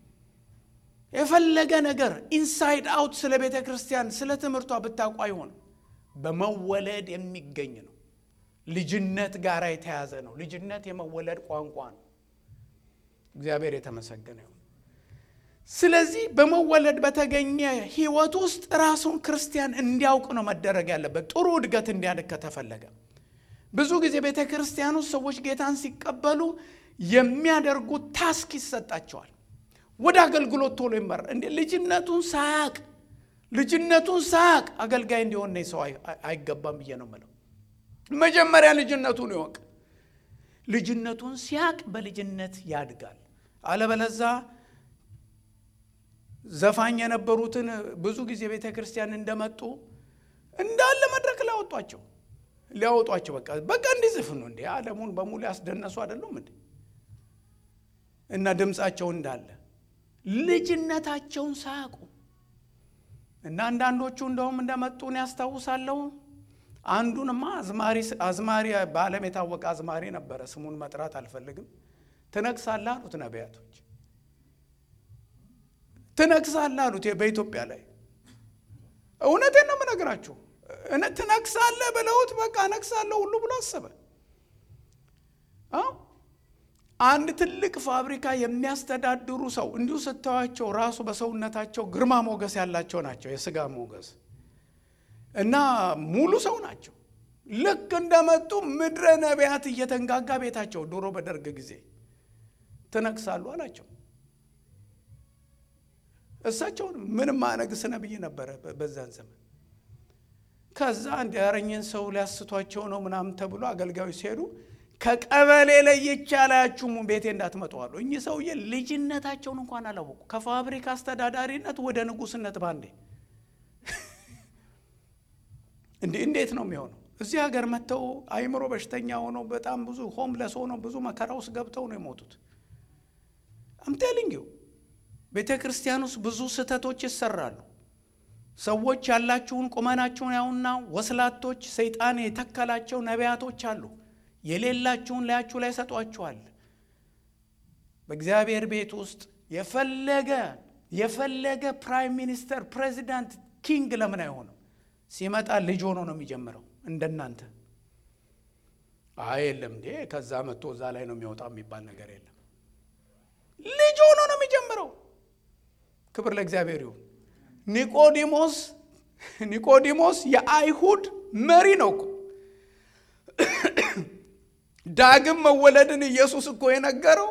[SPEAKER 1] የፈለገ ነገር ኢንሳይድ አውት ስለ ቤተ ክርስቲያን ስለ ትምህርቷ ብታውቁ አይሆንም። በመወለድ የሚገኝ ነው። ልጅነት ጋር የተያዘ ነው። ልጅነት የመወለድ ቋንቋ ነው። እግዚአብሔር የተመሰገነ ይሁን። ስለዚህ በመወለድ በተገኘ ሕይወት ውስጥ ራሱን ክርስቲያን እንዲያውቅ ነው መደረግ ያለበት። ጥሩ እድገት እንዲያድግ ከተፈለገ ብዙ ጊዜ ቤተ ክርስቲያን ውስጥ ሰዎች ጌታን ሲቀበሉ የሚያደርጉት ታስክ ይሰጣቸዋል። ወደ አገልግሎት ቶሎ ይመራ እንዴ ልጅነቱን ሳያቅ ልጅነቱን ሳያቅ አገልጋይ እንዲሆን ሰው አይገባም ብዬ ነው የምለው። መጀመሪያ ልጅነቱን ይወቅ። ልጅነቱን ሲያቅ በልጅነት ያድጋል። አለበለዛ ዘፋኝ የነበሩትን ብዙ ጊዜ ቤተ ክርስቲያን እንደመጡ እንዳለ መድረክ ሊያወጧቸው ሊያወጧቸው በቃ በቃ እንዲዘፍኑ እንዴ ዓለሙን በሙሉ ያስደነሱ አይደሉም እንዴ? እና ድምፃቸው እንዳለ ልጅነታቸውን ሳያውቁ እና አንዳንዶቹ እንደውም እንደመጡን ያስታውሳለሁ። አንዱንማ አዝማሪ አዝማሪ በዓለም የታወቀ አዝማሪ ነበረ። ስሙን መጥራት አልፈልግም። ትነግሳለህ አሉት ነቢያቶች። ትነግሳለህ አሉት በኢትዮጵያ ላይ። እውነቴን ነው የምነግራችሁ። ትነግሳለህ ብለውት በቃ እነግሳለሁ ሁሉ ብሎ አሰበ። አንድ ትልቅ ፋብሪካ የሚያስተዳድሩ ሰው እንዲሁ ስታዩቸው ራሱ በሰውነታቸው ግርማ ሞገስ ያላቸው ናቸው፣ የስጋ ሞገስ እና ሙሉ ሰው ናቸው። ልክ እንደመጡ ምድረ ነቢያት እየተንጋጋ ቤታቸው ድሮ በደርግ ጊዜ ትነግሳሉ አላቸው። እሳቸውን ምንም አነግስ ነብይ ነበረ በዛን ዘመን። ከዛ አንድ ያረኝን ሰው ሊያስቷቸው ነው ምናምን ተብሎ አገልጋዮች ሲሄዱ ከቀበሌ ለይቼ አላያችሁም ቤቴ እንዳትመጡ አሉ። እኚህ ሰውዬ ልጅነታቸውን እንኳን አላወቁ። ከፋብሪካ አስተዳዳሪነት ወደ ንጉስነት ባንዴ እንዴ! እንዴት ነው የሚሆነው? እዚህ ሀገር መጥተው አይምሮ በሽተኛ ሆነው በጣም ብዙ ሆምለስ ሆነው ብዙ መከራ ውስጥ ገብተው ነው የሞቱት። አምቴሊንጊው ቤተ ክርስቲያን ውስጥ ብዙ ስህተቶች ይሰራሉ። ሰዎች ያላችሁን ቁመናችሁን ያውና ወስላቶች፣ ሰይጣን የተከላቸው ነቢያቶች አሉ። የሌላችሁን ላያችሁ ላይ ሰጧችኋል። በእግዚአብሔር ቤት ውስጥ የፈለገ የፈለገ ፕራይም ሚኒስተር፣ ፕሬዚዳንት፣ ኪንግ ለምን አይሆንም? ሲመጣ ልጅ ሆኖ ነው የሚጀምረው። እንደናንተ አይ የለም እንዴ ከዛ መጥቶ እዛ ላይ ነው የሚወጣው የሚባል ነገር የለም። ልጅ ሆኖ ነው የሚጀምረው። ክብር ለእግዚአብሔር ይሁን። ኒቆዲሞስ ኒቆዲሞስ የአይሁድ መሪ ነው እኮ ዳግም መወለድን ኢየሱስ እኮ የነገረው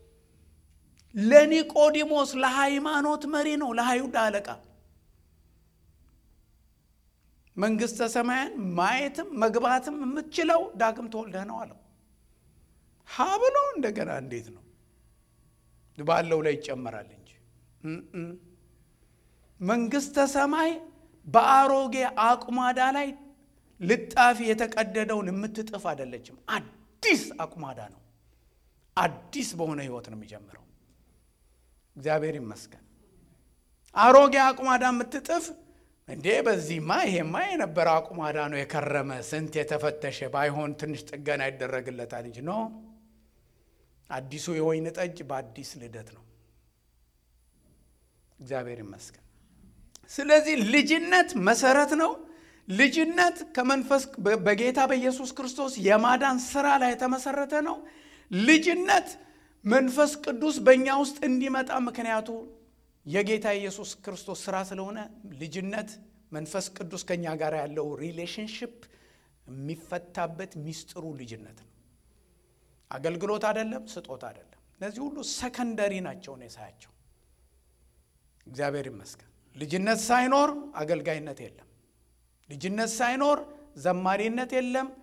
[SPEAKER 1] ለኒቆዲሞስ ለሃይማኖት መሪ ነው፣ ለአይሁድ አለቃ። መንግሥተ ሰማያን ማየትም መግባትም የምትችለው ዳግም ተወልደህ ነው አለው። ሀ ብሎ እንደገና እንዴት ነው ባለው ላይ ይጨመራል እንጂ መንግሥተ ሰማይ በአሮጌ አቁማዳ ላይ ልጣፊ የተቀደደውን የምትጥፍ አይደለችም። አዲስ አቁማዳ ነው። አዲስ በሆነ ህይወት ነው የሚጀምረው። እግዚአብሔር ይመስገን። አሮጌ አቁማዳ የምትጥፍ እንዴ በዚህማ ይሄማ የነበረ አቁማዳ ነው የከረመ ስንት የተፈተሸ ባይሆን ትንሽ ጥገና ይደረግለታል እንጂ ኖ አዲሱ የወይን ጠጅ በአዲስ ልደት ነው። እግዚአብሔር ይመስገን። ስለዚህ ልጅነት መሰረት ነው። ልጅነት ከመንፈስ በጌታ በኢየሱስ ክርስቶስ የማዳን ስራ ላይ የተመሰረተ ነው። ልጅነት መንፈስ ቅዱስ በእኛ ውስጥ እንዲመጣ ምክንያቱ የጌታ ኢየሱስ ክርስቶስ ስራ ስለሆነ ልጅነት መንፈስ ቅዱስ ከእኛ ጋር ያለው ሪሌሽንሽፕ የሚፈታበት ሚስጥሩ ልጅነት ነው። አገልግሎት አይደለም፣ ስጦታ አይደለም። እነዚህ ሁሉ ሰከንደሪ ናቸው ነው ሳያቸው። እግዚአብሔር ይመስገን። ልጅነት ሳይኖር አገልጋይነት የለም። ልጅነት ሳይኖር ዘማሪነት የለም።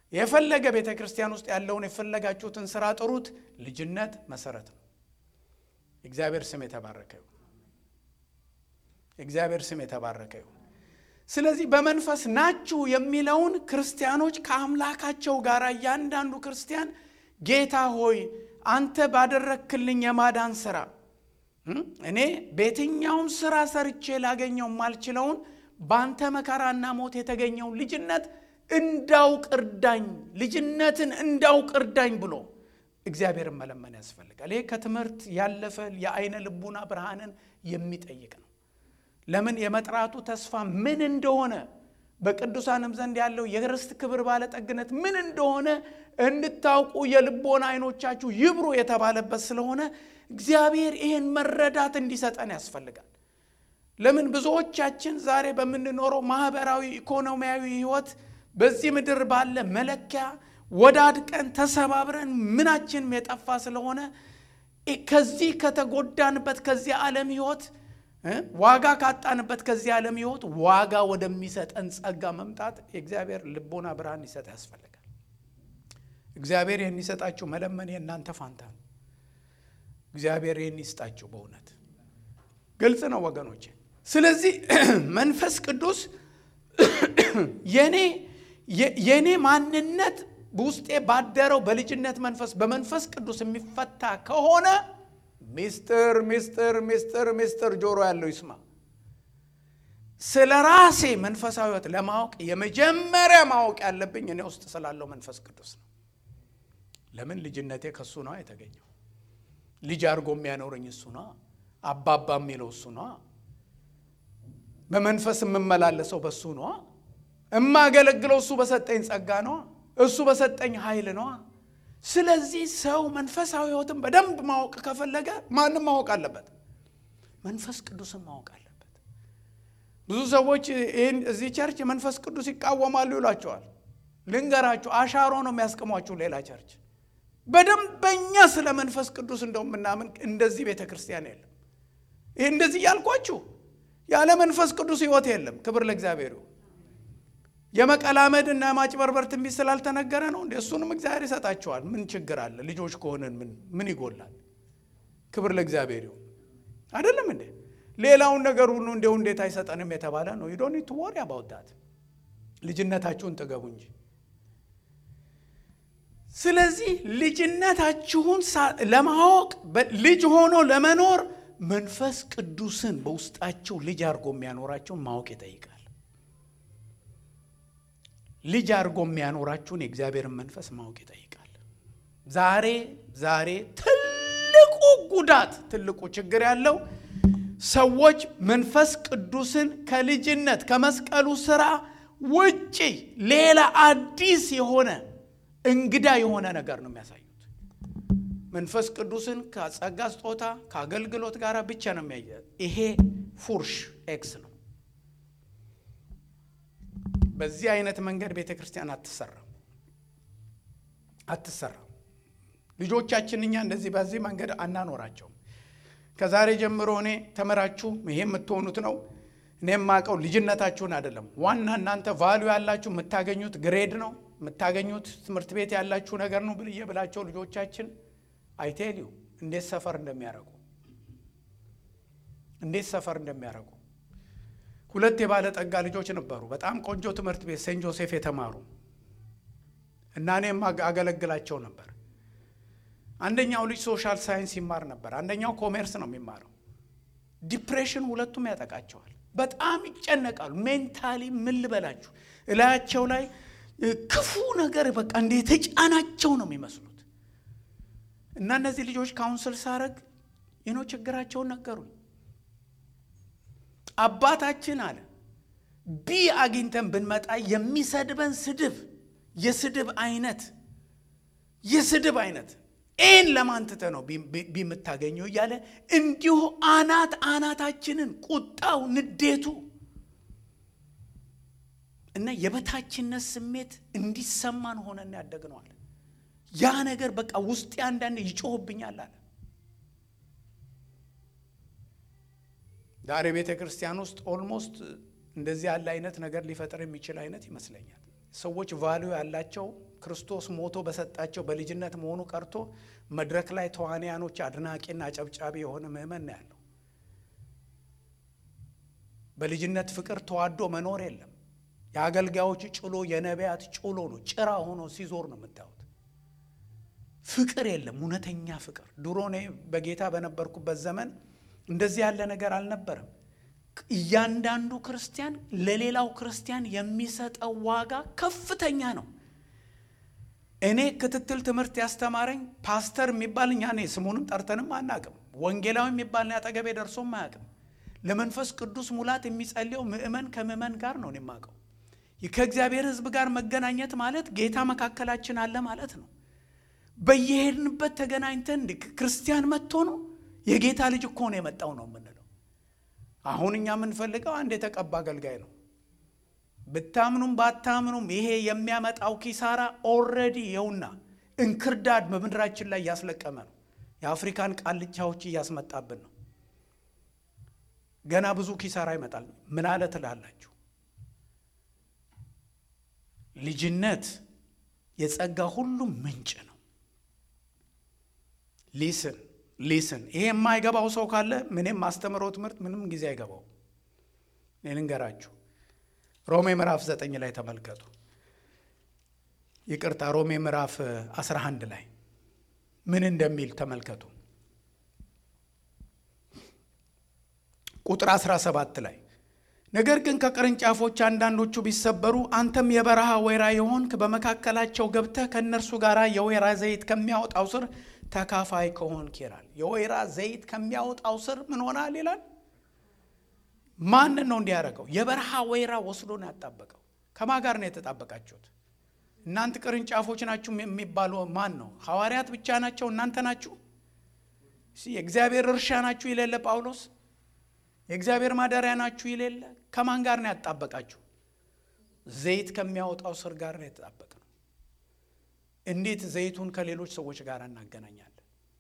[SPEAKER 1] የፈለገ ቤተ ክርስቲያን ውስጥ ያለውን የፈለጋችሁትን ስራ ጥሩት። ልጅነት መሰረት ነው። የእግዚአብሔር ስም የተባረከ ይሁን። የእግዚአብሔር ስም የተባረከ ይሁን። ስለዚህ በመንፈስ ናችሁ የሚለውን ክርስቲያኖች ከአምላካቸው ጋር እያንዳንዱ ክርስቲያን ጌታ ሆይ አንተ ባደረክልኝ የማዳን ስራ እኔ በየትኛውም ስራ ሰርቼ ላገኘው የማልችለውን በአንተ መከራና ሞት የተገኘውን ልጅነት እንዳውቅ እርዳኝ፣ ልጅነትን እንዳውቅ እርዳኝ ብሎ እግዚአብሔርን መለመን ያስፈልጋል። ይህ ከትምህርት ያለፈ የአይነ ልቡና ብርሃንን የሚጠይቅ ነው። ለምን የመጥራቱ ተስፋ ምን እንደሆነ በቅዱሳንም ዘንድ ያለው የርስት ክብር ባለጠግነት ምን እንደሆነ እንድታውቁ የልቦና አይኖቻችሁ ይብሩ የተባለበት ስለሆነ እግዚአብሔር ይህን መረዳት እንዲሰጠን ያስፈልጋል። ለምን ብዙዎቻችን ዛሬ በምንኖረው ማህበራዊ ኢኮኖሚያዊ ህይወት በዚህ ምድር ባለ መለኪያ ወዳድቀን ተሰባብረን ምናችንም የጠፋ ስለሆነ ከዚህ ከተጎዳንበት ከዚህ ዓለም ህይወት ዋጋ ካጣንበት ከዚህ ዓለም ህይወት ዋጋ ወደሚሰጠን ጸጋ መምጣት የእግዚአብሔር ልቦና ብርሃን ሊሰጥ ያስፈልጋል። እግዚአብሔር ይህን ይሰጣችሁ መለመን የእናንተ ፋንታ ነው። እግዚአብሔር ይህን ይስጣችሁ። በእውነት ግልጽ ነው ወገኖቼ። ስለዚህ መንፈስ ቅዱስ የኔ የኔ ማንነት በውስጤ ባደረው በልጅነት መንፈስ በመንፈስ ቅዱስ የሚፈታ ከሆነ ሚስጥር ሚስጥር ሚስጥር ሚስጥር ጆሮ ያለው ይስማ። ስለ ራሴ መንፈሳዊ ህይወት ለማወቅ የመጀመሪያ ማወቅ ያለብኝ እኔ ውስጥ ስላለው መንፈስ ቅዱስ ነው። ለምን ልጅነቴ ከእሱ ነው የተገኘው። ልጅ አድርጎ የሚያኖረኝ እሱ ነው። አባባ የሚለው እሱ ነው። በመንፈስ የምመላለሰው በእሱ ነው። እማገለግለው እሱ በሰጠኝ ጸጋ ነው። እሱ በሰጠኝ ኃይል ነው። ስለዚህ ሰው መንፈሳዊ ህይወትን በደንብ ማወቅ ከፈለገ ማንም ማወቅ አለበት፣ መንፈስ ቅዱስን ማወቅ አለበት። ብዙ ሰዎች ይህን እዚህ ቸርች መንፈስ ቅዱስ ይቃወማሉ ይሏቸዋል። ልንገራችሁ፣ አሻሮ ነው የሚያስቅሟችሁ ሌላ ቸርች። በደንበኛ ስለ መንፈስ ቅዱስ እንደው ምናምን እንደዚህ ቤተ ክርስቲያን የለም። ይህ እንደዚህ እያልኳችሁ ያለ መንፈስ ቅዱስ ህይወት የለም። ክብር ለእግዚአብሔር ይሁን። የመቀላመድ እና የማጭበርበር ትንቢት ስላልተነገረ ነው እንዴ? እሱንም እግዚአብሔር ይሰጣቸዋል። ምን ችግር አለ? ልጆች ከሆነን ምን ምን ይጎላል? ክብር ለእግዚአብሔር ይሁን። አይደለም እንዴ? ሌላውን ነገር ሁሉ እንዲሁ እንዴት አይሰጠንም የተባለ ነው። ዩ ዶንት ቱ ወሪ አባውት ዳት። ልጅነታችሁን ጥገቡ እንጂ። ስለዚህ ልጅነታችሁን ለማወቅ ልጅ ሆኖ ለመኖር መንፈስ ቅዱስን በውስጣቸው ልጅ አድርጎ የሚያኖራቸውን ማወቅ ይጠይቃል። ልጅ አድርጎ የሚያኖራችሁን የእግዚአብሔርን መንፈስ ማወቅ ይጠይቃል። ዛሬ ዛሬ ትልቁ ጉዳት ትልቁ ችግር ያለው ሰዎች መንፈስ ቅዱስን ከልጅነት ከመስቀሉ ስራ ውጪ ሌላ አዲስ የሆነ እንግዳ የሆነ ነገር ነው የሚያሳዩት። መንፈስ ቅዱስን ከጸጋ ስጦታ ከአገልግሎት ጋር ብቻ ነው የሚያየ ይሄ ፉርሽ ኤክስ ነው። በዚህ አይነት መንገድ ቤተ ክርስቲያን አትሰራም አትሰራም። ልጆቻችን እኛ እንደዚህ በዚህ መንገድ አናኖራቸውም። ከዛሬ ጀምሮ እኔ ተምራችሁ ይሄ የምትሆኑት ነው። እኔ የማውቀው ልጅነታችሁን አይደለም። ዋና እናንተ ቫሊዩ ያላችሁ የምታገኙት ግሬድ ነው የምታገኙት ትምህርት ቤት ያላችሁ ነገር ነው ብዬ ብላቸው ልጆቻችን አይቴልዩ እንዴት ሰፈር እንደሚያደርጉ እንዴት ሰፈር እንደሚያደርጉ ሁለት የባለጠጋ ልጆች ነበሩ። በጣም ቆንጆ ትምህርት ቤት ሴንት ጆሴፍ የተማሩ እና እኔም አገለግላቸው ነበር። አንደኛው ልጅ ሶሻል ሳይንስ ይማር ነበር፣ አንደኛው ኮሜርስ ነው የሚማረው። ዲፕሬሽን ሁለቱም ያጠቃቸዋል። በጣም ይጨነቃሉ። ሜንታሊ ምን ልበላችሁ እላያቸው ላይ ክፉ ነገር በቃ እንደ የተጫናቸው ነው የሚመስሉት። እና እነዚህ ልጆች ካውንስል ሳረግ ይኖ ችግራቸውን ነገሩኝ። አባታችን አለ ቢ አግኝተን ብንመጣ የሚሰድበን ስድብ የስድብ አይነት የስድብ አይነት ኤን ለማንትተ ነው ቢ የምታገኘው እያለ እንዲሁ አናት አናታችንን ቁጣው፣ ንዴቱ እና የበታችነት ስሜት እንዲሰማን ሆነን ያደግነዋል። ያ ነገር በቃ ውስጤ አንዳንድ ይጮህብኛል አለ። ዛሬ ቤተ ክርስቲያን ውስጥ ኦልሞስት እንደዚህ ያለ አይነት ነገር ሊፈጥር የሚችል አይነት ይመስለኛል። ሰዎች ቫሊዩ ያላቸው ክርስቶስ ሞቶ በሰጣቸው በልጅነት መሆኑ ቀርቶ መድረክ ላይ ተዋንያኖች አድናቂና አጨብጫቢ የሆነ ምእመን ነው ያለው። በልጅነት ፍቅር ተዋዶ መኖር የለም። የአገልጋዮች ጭሎ የነቢያት ጭሎ ነው፣ ጭራ ሆኖ ሲዞር ነው የምታዩት። ፍቅር የለም፣ እውነተኛ ፍቅር። ድሮ እኔ በጌታ በነበርኩበት ዘመን እንደዚህ ያለ ነገር አልነበረም። እያንዳንዱ ክርስቲያን ለሌላው ክርስቲያን የሚሰጠው ዋጋ ከፍተኛ ነው። እኔ ክትትል ትምህርት ያስተማረኝ ፓስተር የሚባል እኛ እኔ ስሙንም ጠርተንም አናቅም። ወንጌላዊ የሚባል አጠገቤ ደርሶም አያውቅም። ለመንፈስ ቅዱስ ሙላት የሚጸልየው ምእመን ከምእመን ጋር ነው የማውቀው። ከእግዚአብሔር ሕዝብ ጋር መገናኘት ማለት ጌታ መካከላችን አለ ማለት ነው። በየሄድንበት ተገናኝተን ክርስቲያን መጥቶ ነው የጌታ ልጅ እኮ ነው የመጣው ነው የምንለው። አሁን እኛ የምንፈልገው አንድ የተቀባ አገልጋይ ነው። ብታምኑም ባታምኑም ይሄ የሚያመጣው ኪሳራ ኦልሬዲ የውና እንክርዳድ በምድራችን ላይ እያስለቀመ ነው። የአፍሪካን ቃልቻዎች እያስመጣብን ነው። ገና ብዙ ኪሳራ ይመጣል። ምን አለ ትላላችሁ? ልጅነት የጸጋ ሁሉ ምንጭ ነው። ሊስን ሊስን ይሄ የማይገባው ሰው ካለ ምንም ማስተምረው ትምህርት ምንም ጊዜ አይገባው። ልንገራችሁ ሮሜ ምዕራፍ ዘጠኝ ላይ ተመልከቱ። ይቅርታ ሮሜ ምዕራፍ 11 ላይ ምን እንደሚል ተመልከቱ። ቁጥር 17 ላይ ነገር ግን ከቅርንጫፎች አንዳንዶቹ ቢሰበሩ አንተም የበረሃ ወይራ የሆንክ በመካከላቸው ገብተህ ከእነርሱ ጋር የወይራ ዘይት ከሚያወጣው ስር ተካፋይ ከሆንክ ይላል። የወይራ ዘይት ከሚያወጣው ስር ምን ሆናል ይላል። ማንን ነው እንዲያደርገው? የበረሃ ወይራ ወስዶ ነው ያጣበቀው። ከማ ጋር ነው የተጣበቃችሁት? እናንተ ቅርንጫፎች ናችሁ የሚባሉ ማን ነው? ሐዋርያት ብቻ ናቸው? እናንተ ናችሁ? የእግዚአብሔር እርሻ ናችሁ ይሌለ ጳውሎስ የእግዚአብሔር ማደሪያ ናችሁ ይሌለ ከማን ጋር ነው ያጣበቃችሁ? ዘይት ከሚያወጣው ስር ጋር ነው የተጣበቅ ነው። እንዴት ዘይቱን ከሌሎች ሰዎች ጋር እናገናኛለን?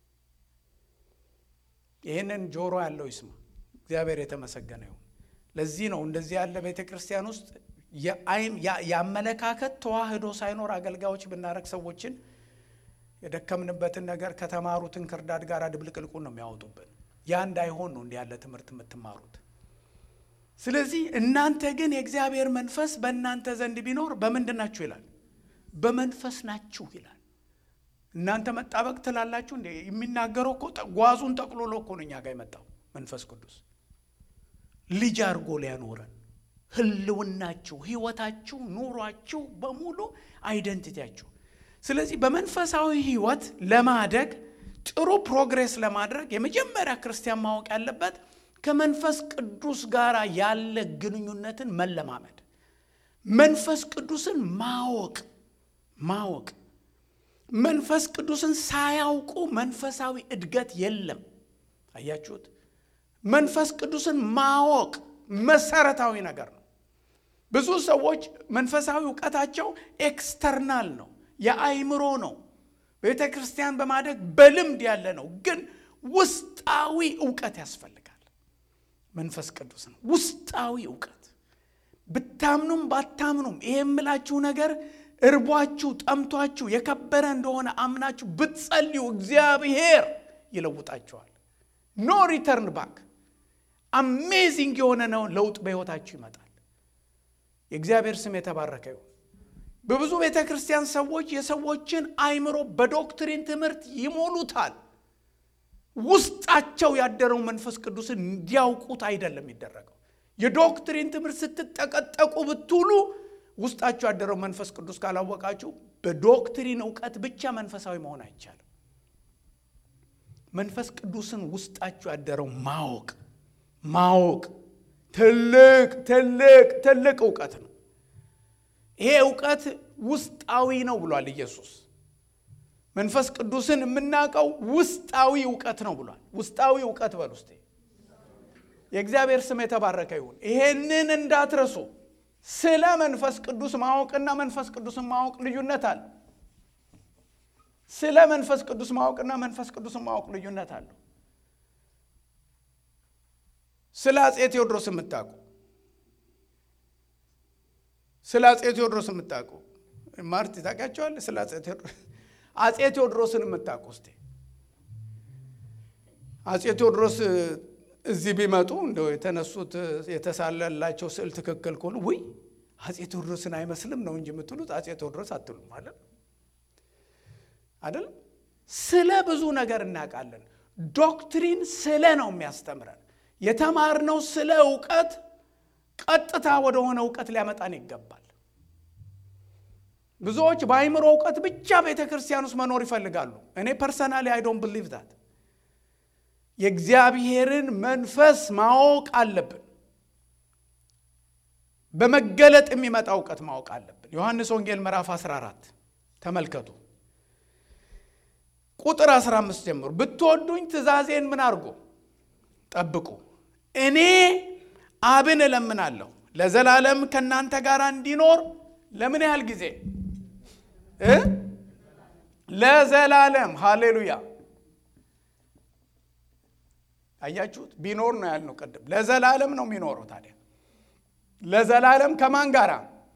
[SPEAKER 1] ይህንን ጆሮ ያለው ይስማ። እግዚአብሔር የተመሰገነ ይሁን። ለዚህ ነው እንደዚህ ያለ ቤተ ክርስቲያን ውስጥ የአመለካከት ተዋህዶ ሳይኖር አገልጋዮች ብናረግ ሰዎችን የደከምንበትን ነገር ከተማሩትን ክርዳድ ጋር ድብልቅልቁን ነው የሚያወጡብን። ያ እንዳይሆን ነው እንዲህ ያለ ትምህርት የምትማሩት። ስለዚህ እናንተ ግን የእግዚአብሔር መንፈስ በእናንተ ዘንድ ቢኖር በምንድን ናችሁ ይላል? በመንፈስ ናችሁ ይላል። እናንተ መጣበቅ ትላላችሁ እንደ የሚናገረው እኮ ጓዙን ጠቅልሎ እኮ ነው እኛ ጋር የመጣው መንፈስ ቅዱስ ልጅ አድርጎ ሊያኖረን ህልውናችሁ፣ ህይወታችሁ፣ ኑሯችሁ በሙሉ አይደንቲቲያችሁ። ስለዚህ በመንፈሳዊ ህይወት ለማደግ ጥሩ ፕሮግሬስ ለማድረግ የመጀመሪያ ክርስቲያን ማወቅ ያለበት ከመንፈስ ቅዱስ ጋር ያለ ግንኙነትን መለማመድ፣ መንፈስ ቅዱስን ማወቅ ማወቅ። መንፈስ ቅዱስን ሳያውቁ መንፈሳዊ እድገት የለም። አያችሁት? መንፈስ ቅዱስን ማወቅ መሰረታዊ ነገር ነው። ብዙ ሰዎች መንፈሳዊ እውቀታቸው ኤክስተርናል ነው፣ የአይምሮ ነው። ቤተ ክርስቲያን በማደግ በልምድ ያለ ነው። ግን ውስጣዊ እውቀት ያስፈልጋል። መንፈስ ቅዱስ ነው ውስጣዊ እውቀት። ብታምኑም ባታምኑም ይሄ የምላችሁ ነገር እርቧችሁ ጠምቷችሁ የከበረ እንደሆነ አምናችሁ ብትጸልዩ እግዚአብሔር ይለውጣችኋል። ኖ ሪተርን ባክ አሜዚንግ የሆነ ነው ለውጥ በሕይወታችሁ ይመጣል። የእግዚአብሔር ስም የተባረከ ይሁን። በብዙ ቤተ ክርስቲያን ሰዎች የሰዎችን አይምሮ በዶክትሪን ትምህርት ይሞሉታል። ውስጣቸው ያደረው መንፈስ ቅዱስን እንዲያውቁት አይደለም የሚደረገው። የዶክትሪን ትምህርት ስትጠቀጠቁ ብትውሉ ውስጣችሁ ያደረው መንፈስ ቅዱስ ካላወቃችሁ በዶክትሪን እውቀት ብቻ መንፈሳዊ መሆን አይቻልም። መንፈስ ቅዱስን ውስጣችሁ ያደረው ማወቅ ማወቅ ትልቅ ትልቅ ትልቅ እውቀት ነው። ይሄ እውቀት ውስጣዊ ነው ብሏል ኢየሱስ። መንፈስ ቅዱስን የምናውቀው ውስጣዊ እውቀት ነው ብሏል። ውስጣዊ እውቀት በል ውስጤ የእግዚአብሔር ስም የተባረከ ይሁን። ይሄንን እንዳትረሱ። ስለ መንፈስ ቅዱስ ማወቅና መንፈስ ቅዱስን ማወቅ ልዩነት አለ። ስለ መንፈስ ቅዱስ ማወቅና መንፈስ ቅዱስን ማወቅ ልዩነት አለው። ስለ አፄ ቴዎድሮስ የምታውቁ ስለ አፄ ቴዎድሮስ የምታውቁ ማርቲ ታውቂያቸዋል? ስለ አጼ ቴዎድሮስ አጼ ቴዎድሮስን የምታውቁ እስቲ አጼ ቴዎድሮስ እዚህ ቢመጡ እንደው የተነሱት የተሳለላቸው ስዕል ትክክል ከሆኑ ውይ አጼ ቴዎድሮስን አይመስልም ነው እንጂ የምትሉት አጼ ቴዎድሮስ አትሉም አይደል? አይደል? ስለ ብዙ ነገር እናውቃለን። ዶክትሪን ስለ ነው የሚያስተምረን። የተማርነው ስለ እውቀት ቀጥታ ወደሆነ እውቀት ሊያመጣን ይገባል። ብዙዎች በአይምሮ እውቀት ብቻ ቤተ ክርስቲያን ውስጥ መኖር ይፈልጋሉ። እኔ ፐርሰናሊ አይ ዶንት ብሊቭ ዛት። የእግዚአብሔርን መንፈስ ማወቅ አለብን። በመገለጥ የሚመጣ እውቀት ማወቅ አለብን። ዮሐንስ ወንጌል ምዕራፍ 14 ተመልከቱ፣ ቁጥር 15 ጀምሮ ብትወዱኝ ትእዛዜን ምን አድርጎ ጠብቁ። እኔ አብን እለምናለሁ ለዘላለም ከእናንተ ጋር እንዲኖር ለምን ያህል ጊዜ እ ለዘላለም ሃሌሉያ አያችሁት ቢኖር ነው ያልነው ቅድም ለዘላለም ነው የሚኖረው ታዲያ ለዘላለም ከማን ጋር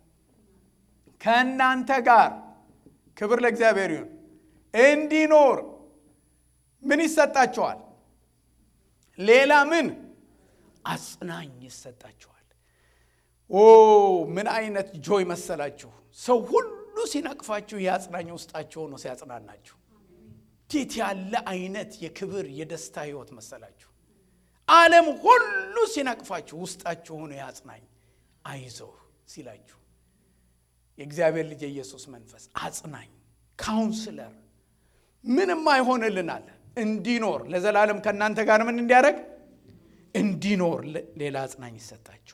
[SPEAKER 1] ከእናንተ ጋር ክብር ለእግዚአብሔር ይሁን እንዲኖር ምን ይሰጣቸዋል ሌላ ምን አጽናኝ ይሰጣቸዋል ኦ ምን አይነት ጆይ መሰላችሁ ሰው ሁሉ ሲነቅፋችሁ የአጽናኝ ውስጣችሁ ሆኖ ሲያጽናናችሁ ቲት ያለ አይነት የክብር የደስታ ህይወት መሰላችሁ ዓለም ሁሉ ሲነቅፋችሁ ውስጣችሁ ሆኖ የአጽናኝ አይዞህ ሲላችሁ የእግዚአብሔር ልጅ የኢየሱስ መንፈስ አጽናኝ ካውንስለር ምንም አይሆንልናል እንዲኖር ለዘላለም ከእናንተ ጋር ምን እንዲያደርግ እንዲኖር ሌላ አጽናኝ ይሰጣችኋል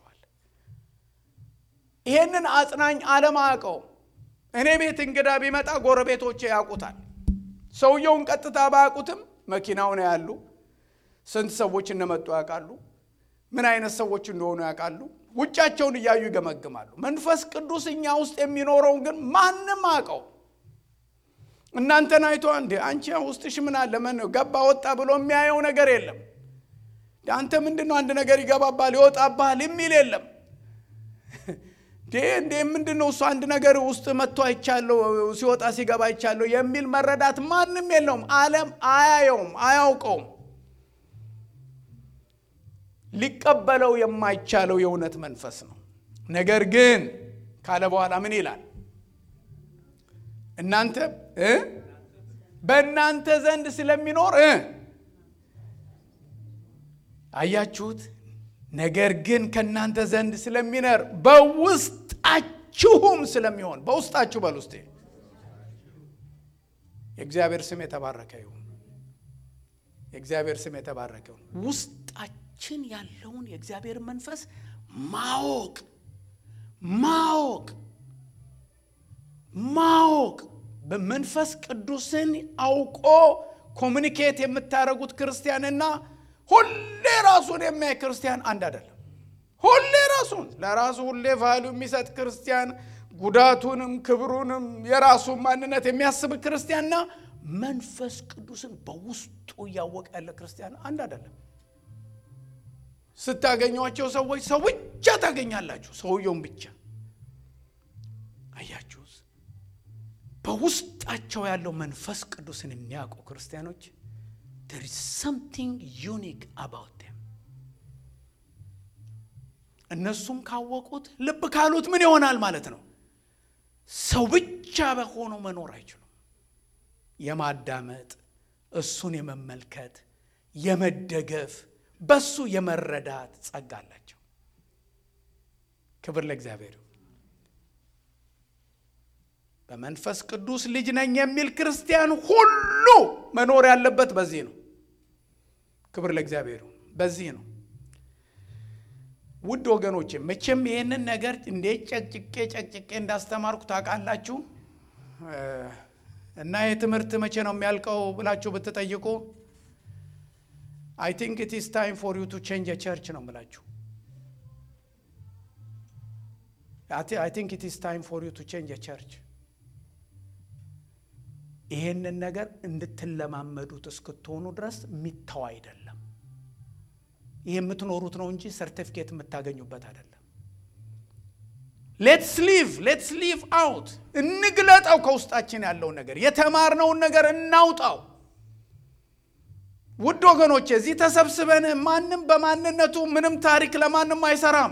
[SPEAKER 1] ይሄንን አጽናኝ ዓለም አያውቀው እኔ ቤት እንግዳ ቢመጣ ጎረቤቶቼ ያውቁታል ሰውየውን ቀጥታ ባያውቁትም መኪናውን ያሉ ስንት ሰዎች እንደመጡ ያውቃሉ ምን አይነት ሰዎች እንደሆኑ ያውቃሉ ውጫቸውን እያዩ ይገመግማሉ መንፈስ ቅዱስ እኛ ውስጥ የሚኖረውን ግን ማንም አውቀው እናንተን አይቶ እንዴ አንቺ ውስጥሽ ምን አለ ምን ገባ ወጣ ብሎ የሚያየው ነገር የለም አንተ ምንድን ነው አንድ ነገር ይገባባል ይወጣባል የሚል የለም እንዴ ምንድን ነው እሱ አንድ ነገር ውስጥ መጥቶ አይቻለሁ ሲወጣ ሲገባ አይቻለሁ የሚል መረዳት ማንም የለውም አለም አያየውም አያውቀውም ሊቀበለው የማይቻለው የእውነት መንፈስ ነው ነገር ግን ካለ በኋላ ምን ይላል እናንተ በእናንተ ዘንድ ስለሚኖር አያችሁት ነገር ግን ከእናንተ ዘንድ ስለሚነር በውስጣችሁም ስለሚሆን በውስጣችሁ በል ውስጤ የእግዚአብሔር ስም የተባረከ ይሁን የእግዚአብሔር ስም የተባረከ ይሁን ውስጣችን ያለውን የእግዚአብሔር መንፈስ ማወቅ ማወቅ ማወቅ በመንፈስ ቅዱስን አውቆ ኮሚኒኬት የምታደርጉት ክርስቲያንና ሁሌ ራሱን የሚያይ ክርስቲያን አንድ አይደለም ሁሌ ራሱን ለራሱ ሁሌ ቫሉ የሚሰጥ ክርስቲያን ጉዳቱንም ክብሩንም የራሱን ማንነት የሚያስብ ክርስቲያንና መንፈስ ቅዱስን በውስጡ እያወቀ ያለ ክርስቲያን አንድ አይደለም ስታገኟቸው ሰዎች ሰው ብቻ ታገኛላችሁ ሰውየውን ብቻ አያችሁስ በውስጣቸው ያለው መንፈስ ቅዱስን የሚያውቁ ክርስቲያኖች there is something unique about them እነሱም ካወቁት ልብ ካሉት ምን ይሆናል ማለት ነው ሰው ብቻ በሆነው መኖር አይችሉም የማዳመጥ እሱን የመመልከት የመደገፍ በሱ የመረዳት ጸጋ አላቸው ክብር ለእግዚአብሔር በመንፈስ ቅዱስ ልጅ ነኝ የሚል ክርስቲያን ሁሉ መኖር ያለበት በዚህ ነው ክብር ለእግዚአብሔር በዚህ ነው ውድ ወገኖቼ መቼም ይህንን ነገር እንዴት ጨቅጭቄ ጨቅጭቄ እንዳስተማርኩ ታውቃላችሁ እና ይህ ትምህርት መቼ ነው የሚያልቀው ብላችሁ ብትጠይቁ አይ ቲንክ ኢት ኢስ ታይም ፎር ዩ ቱ ቼንጅ ቸርች ነው ምላችሁ አይ ቲንክ ኢት ኢስ ታይም ፎር ዩ ቱ ቼንጅ ቸርች ይሄንን ነገር እንድትለማመዱት እስክትሆኑ ድረስ የሚተው አይደለም ይህ የምትኖሩት ነው እንጂ ሰርቲፊኬት የምታገኙበት አይደለም ሌትስ ሊቭ ሌትስ ሊቭ አውት እንግለጠው። ከውስጣችን ያለውን ነገር የተማርነውን ነገር እናውጣው። ውድ ወገኖች እዚህ ተሰብስበን ማንም በማንነቱ ምንም ታሪክ ለማንም አይሰራም።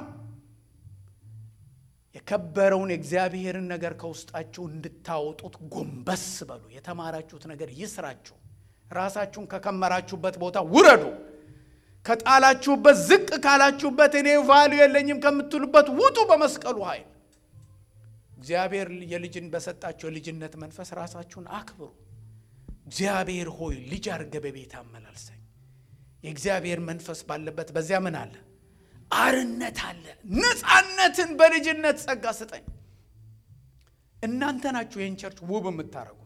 [SPEAKER 1] የከበረውን የእግዚአብሔርን ነገር ከውስጣችሁ እንድታወጡት ጎንበስ በሉ። የተማራችሁት ነገር ይስራችሁ። ራሳችሁን ከከመራችሁበት ቦታ ውረዱ። ከጣላችሁበት ዝቅ ካላችሁበት እኔ ቫልዩ የለኝም ከምትሉበት ውጡ። በመስቀሉ ኃይል እግዚአብሔር የልጅን በሰጣቸው የልጅነት መንፈስ ራሳችሁን አክብሩ። እግዚአብሔር ሆይ ልጅ አድርገህ በቤት አመላልሰኝ። የእግዚአብሔር መንፈስ ባለበት በዚያ ምን አለ? አርነት አለ። ነፃነትን በልጅነት ጸጋ ስጠኝ። እናንተ ናችሁ ይህን ቸርች ውብ የምታደርጉት።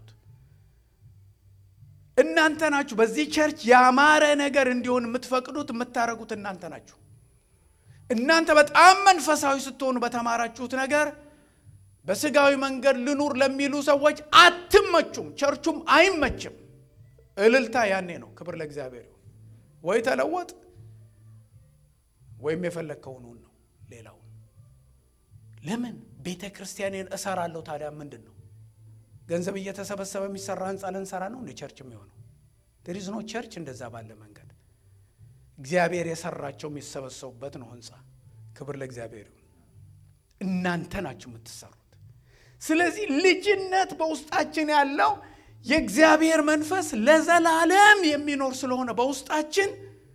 [SPEAKER 1] እናንተ ናችሁ በዚህ ቸርች ያማረ ነገር እንዲሆን የምትፈቅዱት የምታደርጉት እናንተ ናችሁ። እናንተ በጣም መንፈሳዊ ስትሆኑ በተማራችሁት ነገር በስጋዊ መንገድ ልኑር ለሚሉ ሰዎች አትመቹም፣ ቸርቹም አይመችም። እልልታ ያኔ ነው። ክብር ለእግዚአብሔር ይሁን። ወይ ተለወጥ ወይም የፈለግከውን ሁን ነው። ሌላውን ለምን ቤተ ክርስቲያኔን እሰራለሁ? ታዲያ ምንድን ነው ገንዘብ እየተሰበሰበ የሚሰራ ህንፃ ልንሰራ ነው እንደ ቸርች የሚሆነው? ዴሪዝ ኖ ቸርች እንደዛ ባለ መንገድ እግዚአብሔር የሰራቸው የሚሰበሰቡበት ነው ህንፃ። ክብር ለእግዚአብሔር ይሁን። እናንተ ናችሁ የምትሰሩት። ስለዚህ ልጅነት በውስጣችን ያለው የእግዚአብሔር መንፈስ ለዘላለም የሚኖር ስለሆነ በውስጣችን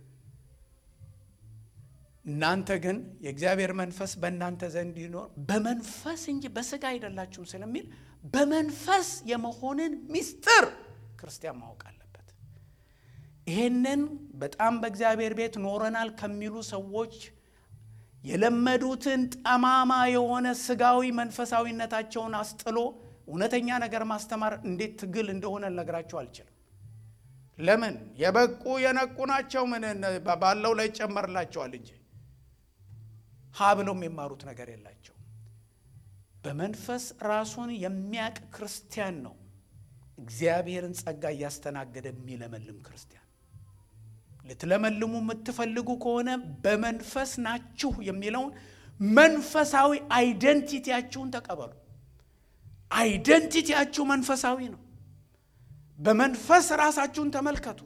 [SPEAKER 1] እናንተ ግን የእግዚአብሔር መንፈስ በእናንተ ዘንድ ይኖር በመንፈስ እንጂ በስጋ አይደላችሁም ስለሚል በመንፈስ የመሆንን ምስጢር ክርስቲያን ማወቅ አለበት። ይሄንን በጣም በእግዚአብሔር ቤት ኖረናል ከሚሉ ሰዎች የለመዱትን ጠማማ የሆነ ስጋዊ መንፈሳዊነታቸውን አስጥሎ እውነተኛ ነገር ማስተማር እንዴት ትግል እንደሆነ ልነግራቸው አልችልም። ለምን የበቁ የነቁ ናቸው። ምን ባለው ላይ ይጨመርላቸዋል እንጂ ሀ ብለው የሚማሩት ነገር የላቸው። በመንፈስ ራሱን የሚያቅ ክርስቲያን ነው እግዚአብሔርን ጸጋ እያስተናገደ የሚለመልም ክርስቲያን። ልትለመልሙ የምትፈልጉ ከሆነ በመንፈስ ናችሁ የሚለውን መንፈሳዊ አይደንቲቲያችሁን ተቀበሉ። አይደንቲቲያችሁ መንፈሳዊ ነው። በመንፈስ ራሳችሁን ተመልከቱ።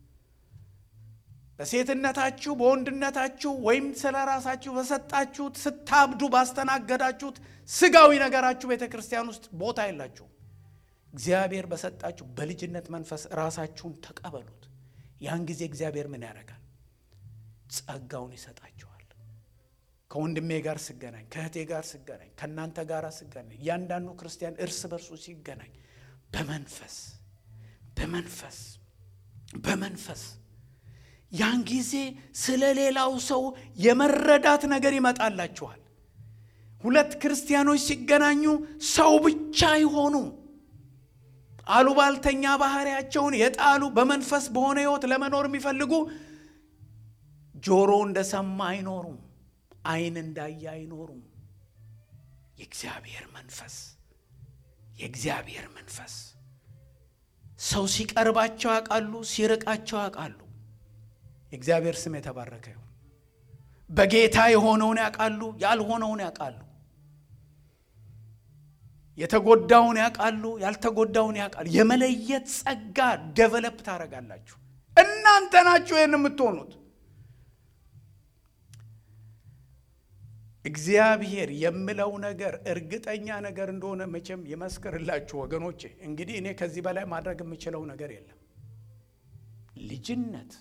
[SPEAKER 1] በሴትነታችሁ በወንድነታችሁ ወይም ስለ ራሳችሁ በሰጣችሁት ስታብዱ ባስተናገዳችሁት ስጋዊ ነገራችሁ ቤተ ክርስቲያን ውስጥ ቦታ የላችሁ። እግዚአብሔር በሰጣችሁ በልጅነት መንፈስ ራሳችሁን ተቀበሉት። ያን ጊዜ እግዚአብሔር ምን ያደርጋል? ጸጋውን ይሰጣችኋል። ከወንድሜ ጋር ስገናኝ፣ ከእህቴ ጋር ስገናኝ፣ ከእናንተ ጋር ስገናኝ፣ እያንዳንዱ ክርስቲያን እርስ በርሱ ሲገናኝ በመንፈስ በመንፈስ በመንፈስ ያን ጊዜ ስለ ሌላው ሰው የመረዳት ነገር ይመጣላችኋል። ሁለት ክርስቲያኖች ሲገናኙ ሰው ብቻ አይሆኑ። አሉባልተኛ ባህሪያቸውን የጣሉ በመንፈስ በሆነ ሕይወት ለመኖር የሚፈልጉ ጆሮ እንደሰማ አይኖሩም። ዓይን እንዳየ አይኖሩም። የእግዚአብሔር መንፈስ የእግዚአብሔር መንፈስ ሰው ሲቀርባቸው ያውቃሉ፣ ሲርቃቸው ያውቃሉ። የእግዚአብሔር ስም የተባረከ ይሁን። በጌታ የሆነውን ያውቃሉ፣ ያልሆነውን ያውቃሉ። የተጎዳውን ያውቃሉ፣ ያልተጎዳውን ያውቃሉ። የመለየት ጸጋ ደቨለፕ ታደርጋላችሁ። እናንተ ናችሁ ይህን የምትሆኑት። እግዚአብሔር የምለው ነገር እርግጠኛ ነገር እንደሆነ መቼም ይመስክርላችሁ ወገኖቼ። እንግዲህ እኔ ከዚህ በላይ ማድረግ የምችለው ነገር የለም። ልጅነት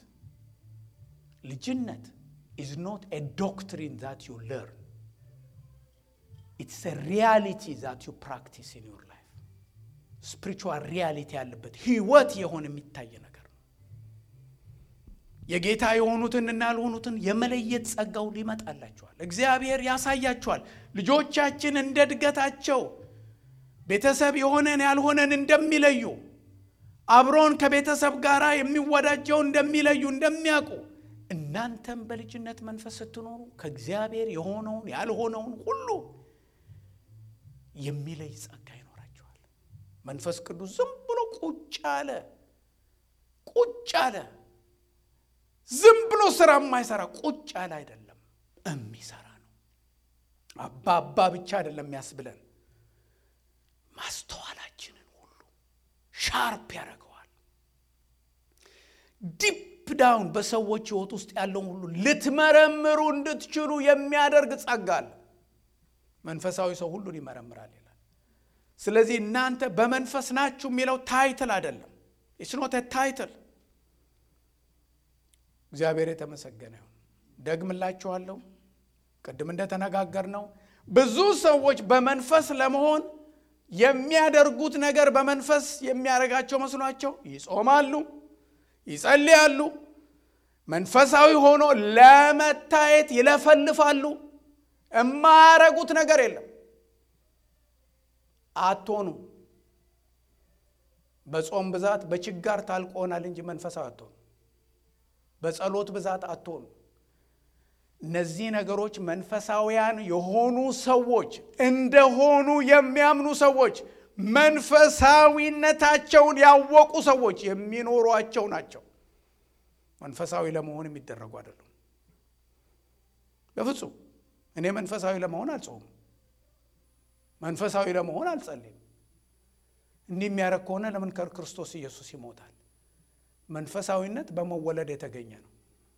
[SPEAKER 1] ልጅነት ኢዝ ኖት ኤ ዶክትሪን ዛት ዩ ለርን ኢትስ ኤ ሪያሊቲ ዛት ዩ ፕራክቲስ ኢን ዩር ላይፍ። ስፒሪቹዋል ሪያሊቲ ያለበት ህይወት የሆነ የሚታይ ነገር ነው። የጌታ የሆኑትን እና ያልሆኑትን የመለየት ጸጋው ሊመጣላቸዋል። እግዚአብሔር ያሳያቸዋል። ልጆቻችን እንደ እድገታቸው ቤተሰብ የሆነን ያልሆነን እንደሚለዩ አብሮን ከቤተሰብ ጋር የሚወዳጀው እንደሚለዩ እንደሚያውቁ እናንተም በልጅነት መንፈስ ስትኖሩ ከእግዚአብሔር የሆነውን ያልሆነውን ሁሉ የሚለይ ጸጋ ይኖራቸዋል። መንፈስ ቅዱስ ዝም ብሎ ቁጭ አለ ቁጭ አለ ዝም ብሎ ስራ የማይሰራ ቁጭ ያለ አይደለም፣ የሚሰራ ነው። አባ አባ ብቻ አይደለም የሚያስብለን ማስተዋላችንን ሁሉ ሻርፕ ያደርገዋል። ዲፕ ዳውን በሰዎች ሕይወት ውስጥ ያለውን ሁሉ ልትመረምሩ እንድትችሉ የሚያደርግ ጸጋ አለ። መንፈሳዊ ሰው ሁሉን ይመረምራል ይላል። ስለዚህ እናንተ በመንፈስ ናችሁ የሚለው ታይትል አይደለም። ኢስኖት ታይትል። እግዚአብሔር የተመሰገነ ይሁን። ደግምላችኋለሁ፣ ቅድም እንደተነጋገር ነው ብዙ ሰዎች በመንፈስ ለመሆን የሚያደርጉት ነገር በመንፈስ የሚያደርጋቸው መስሏቸው ይጾማሉ፣ ይጸልያሉ፣ መንፈሳዊ ሆኖ ለመታየት ይለፈልፋሉ። የማያረጉት ነገር የለም። አትሆኑ። በጾም ብዛት በችጋር ታልቆናል እንጂ መንፈሳዊ አትሆኑ። በጸሎት ብዛት አትሆኑ። እነዚህ ነገሮች መንፈሳውያን የሆኑ ሰዎች እንደሆኑ የሚያምኑ ሰዎች መንፈሳዊነታቸውን ያወቁ ሰዎች የሚኖሯቸው ናቸው። መንፈሳዊ ለመሆን የሚደረጉ አይደሉም። በፍጹም እኔ መንፈሳዊ ለመሆን አልጾምም። መንፈሳዊ ለመሆን አልጸልይም። እንዲህ የሚያደርግ ከሆነ ለምን ከክርስቶስ ኢየሱስ ይሞታል? መንፈሳዊነት በመወለድ የተገኘ ነው።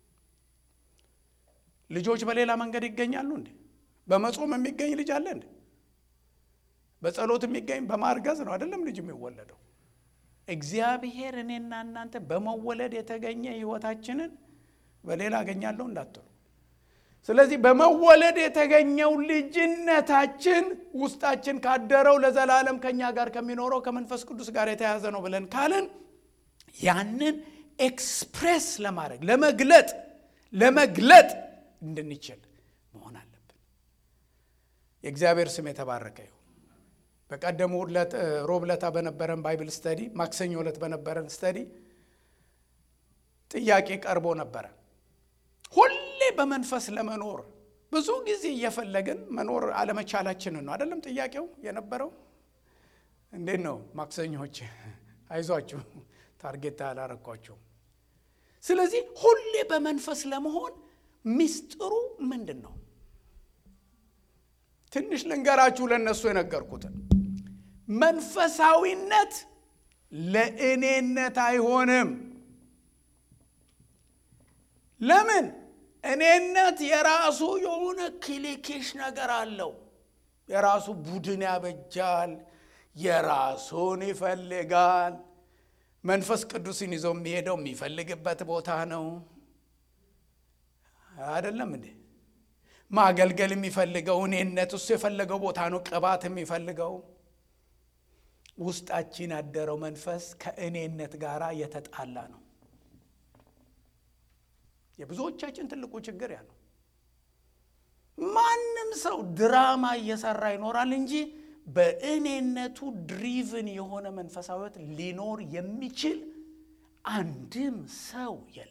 [SPEAKER 1] ልጆች በሌላ መንገድ ይገኛሉ እንዴ? በመጾም የሚገኝ ልጅ አለ እንዴ? በጸሎት የሚገኝ በማርገዝ ነው አይደለም ልጅ የሚወለደው። እግዚአብሔር እኔና እናንተ በመወለድ የተገኘ ሕይወታችንን በሌላ አገኛለሁ እንዳትሉ። ስለዚህ በመወለድ የተገኘው ልጅነታችን ውስጣችን ካደረው ለዘላለም ከኛ ጋር ከሚኖረው ከመንፈስ ቅዱስ ጋር የተያዘ ነው ብለን ካልን ያንን ኤክስፕሬስ ለማድረግ ለመግለጥ ለመግለጥ እንድንችል መሆን አለብን። የእግዚአብሔር ስም የተባረከ ይሁን። በቀደሙ ሮብ ዕለት በነበረን ባይብል ስተዲ፣ ማክሰኞ ዕለት በነበረን ስተዲ ጥያቄ ቀርቦ ነበረ። ሁሌ በመንፈስ ለመኖር ብዙ ጊዜ እየፈለግን መኖር አለመቻላችንን ነው አይደለም ጥያቄው የነበረው። እንዴት ነው ማክሰኞች? አይዟችሁ ታርጌት አላረኳቸውም። ስለዚህ ሁሌ በመንፈስ ለመሆን ሚስጥሩ ምንድን ነው? ትንሽ ልንገራችሁ ለእነሱ የነገርኩትን። መንፈሳዊነት ለእኔነት አይሆንም። ለምን? እኔነት የራሱ የሆነ ክሊኬሽ ነገር አለው። የራሱ ቡድን ያበጃል፣ የራሱን ይፈልጋል። መንፈስ ቅዱስን ይዞ የሚሄደው የሚፈልግበት ቦታ ነው። አይደለም እንዴ? ማገልገል የሚፈልገው እኔነት እሱ የፈለገው ቦታ ነው። ቅባት የሚፈልገው ውስጣችን ያደረው መንፈስ ከእኔነት ጋር የተጣላ ነው። የብዙዎቻችን ትልቁ ችግር ያ ነው። ማንም ሰው ድራማ እየሰራ ይኖራል እንጂ በእኔነቱ ድሪቭን የሆነ መንፈሳዊት ሊኖር የሚችል አንድም ሰው የለም።